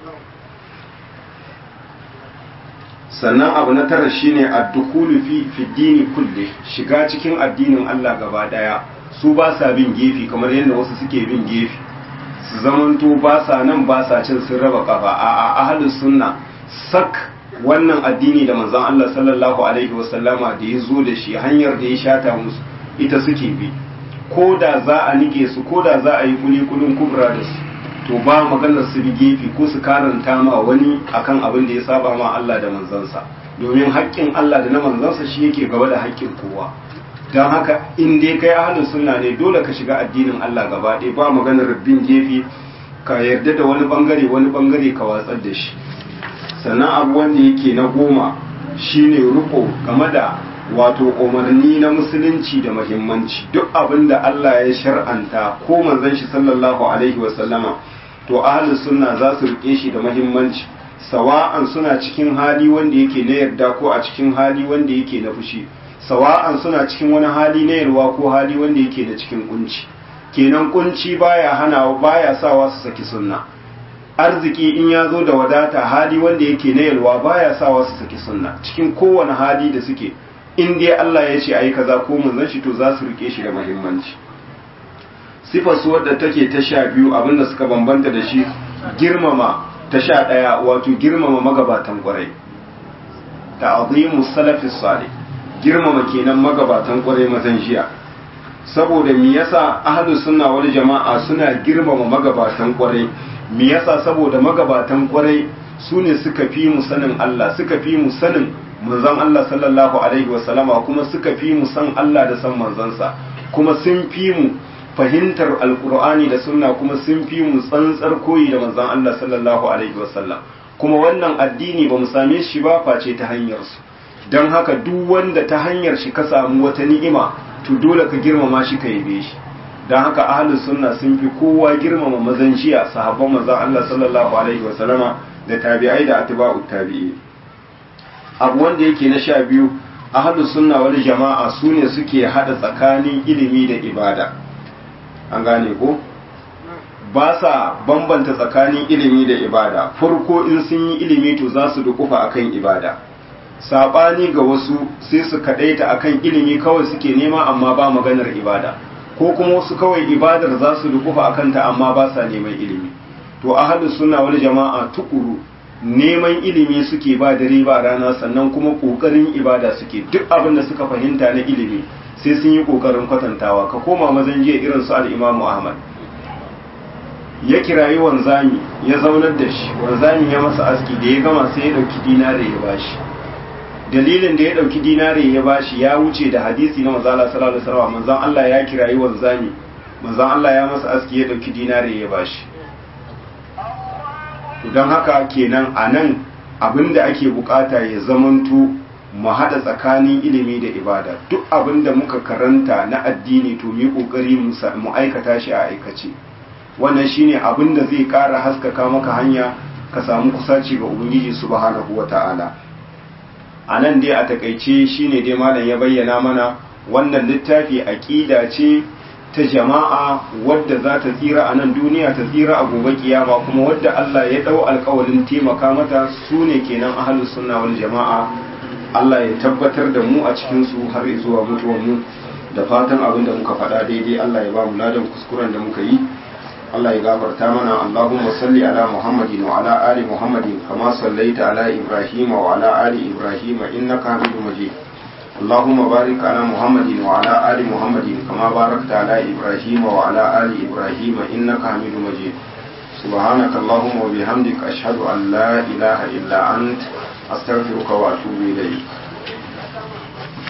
Speaker 1: sannan abu na tara shine ad-dukhulu fi fi dini kulli shiga cikin addinin Allah gaba daya su ba sa bin gefe kamar yadda wasu suke bin gefe su zamanto ba sa nan ba sa cin sun raba kafa a a ahlus sunna sak wannan addini da manzon Allah sallallahu alaihi wasallama da ya zo da shi hanyar da ya shata musu ita suke bi ko da za a nike su ko da za a yi kuli kulun kubra da su to ba maganar su bi gefe ko su karanta ma wani akan abin da ya saba ma Allah da manzansa domin haƙƙin Allah da na manzansa shi yake gaba da haƙƙin kowa don haka in dai kai ahlus sunna ne dole ka shiga addinin Allah gaba ɗaya ba maganar bin gefe ka yarda da wani bangare wani bangare ka watsar da shi sannan abu wanda yake na goma shine riko game da wato umarni na musulunci da muhimmanci duk abin da Allah ya shar'anta ko manzon shi sallallahu alaihi wasallama to ahlus sunna za su rike shi da muhimmanci sawa'an suna cikin hali wanda yake na yarda ko a cikin hali wanda yake na fushi sawa'an suna cikin wani hali na yarwa ko hali wanda yake da cikin kunci kenan kunci baya hana baya sawa su saki sunna arziki in ya zo da wadata hali wanda yake na yalwa baya sawa su saki sunna cikin kowane hali da suke in dai Allah ya ce ayi kaza ko manzon shi to za su rike shi da muhimmanci sifar su wadda take ta sha biyu abinda suka bambanta da shi girmama ta sha ɗaya wato girmama magabatan kwarai ta'zimu salafi salih girmama kenan magabatan kwarai mazan jiya saboda me yasa ahlus sunna wal jama'a suna girmama magabatan kwarai me yasa saboda magabatan kwarai su ne suka fi mu sanin Allah suka fi mu sanin manzon Allah sallallahu alaihi wasallama kuma suka fi mu san Allah da san manzansa kuma sun fi mu fahimtar alkur'ani da sunna kuma sun fi mu tsantsar koyi da manzon Allah sallallahu alaihi wasallam kuma wannan addini ba mu same shi ba face ta hanyar su don haka duk wanda ta hanyar shi ka samu wata ni'ima to dole ka girmama shi ka yabe shi don haka ahlus sunna sun fi kowa girmama mazan jiya sahabban manzon Allah sallallahu alaihi wasallama da tabi'ai da atba'u tabi'i abu wanda yake na sha biyu ahlus sunna wal jama'a su ne suke hada tsakanin ilimi da ibada an gane ko ba sa bambanta tsakanin ilimi da ibada farko in sun yi ilimi to za su dukufa akan ibada sabani ga wasu sai su kadaita akan ilimi kawai suke nema amma ba maganar ibada ko kuma wasu kawai ibadar za su dukufa akan ta amma ba sa neman ilimi to ahlus sunna wal jama'a tukuru neman ilimi suke ba dare ba rana sannan kuma kokarin ibada suke duk abin da suka fahimta na ilimi sai sun yi kokarin kwatantawa ka koma mazan jiya irin su al-Imam Ahmad ya kirayi wanzami ya zaunar da shi wanzami ya masa aski da ya gama sai ya dauki dinare ya bashi dalilin da ya dauki dinare ya bashi ya wuce da hadisi na manzo Allah sallallahu alaihi wasallam manzon Allah ya kirayi wanzami manzon Allah ya masa aski ya dauki dinare ya bashi to don haka kenan a nan abinda ake bukata ya zamanto mu haɗa tsakanin ilimi da ibada duk abinda muka karanta na addini to mu yi kokari mu aikata shi a aikace wannan shine abinda zai ƙara haskaka maka hanya ka samu kusaci ga ubangiji subhanahu wata'ala a nan dai a takaice shine dai malam ya bayyana mana wannan littafi aqida ce ta jama'a wadda za ta tsira a nan duniya ta tsira a gobe kiyama kuma wadda Allah ya dau alƙawarin taimaka mata su ne kenan ahlus sunna wal jama'a Allah ya tabbatar da mu a cikin su har zuwa mutuwar mu da fatan abin da muka faɗa daidai Allah ya ba mu ladan kuskuren da muka yi Allah ya gafarta mana Allahumma salli ala Muhammadin wa ala ali Muhammadin kama sallaita ala Ibrahim wa ala ali Ibrahim innaka Hamidum Majid اللهم بارك على محمد وعلى آل محمد كما باركت على إبراهيم وعلى آل إبراهيم إنك حميد مجيد سبحانك اللهم وبحمدك أشهد أن لا إله إلا أنت أستغفرك وأتوب إليك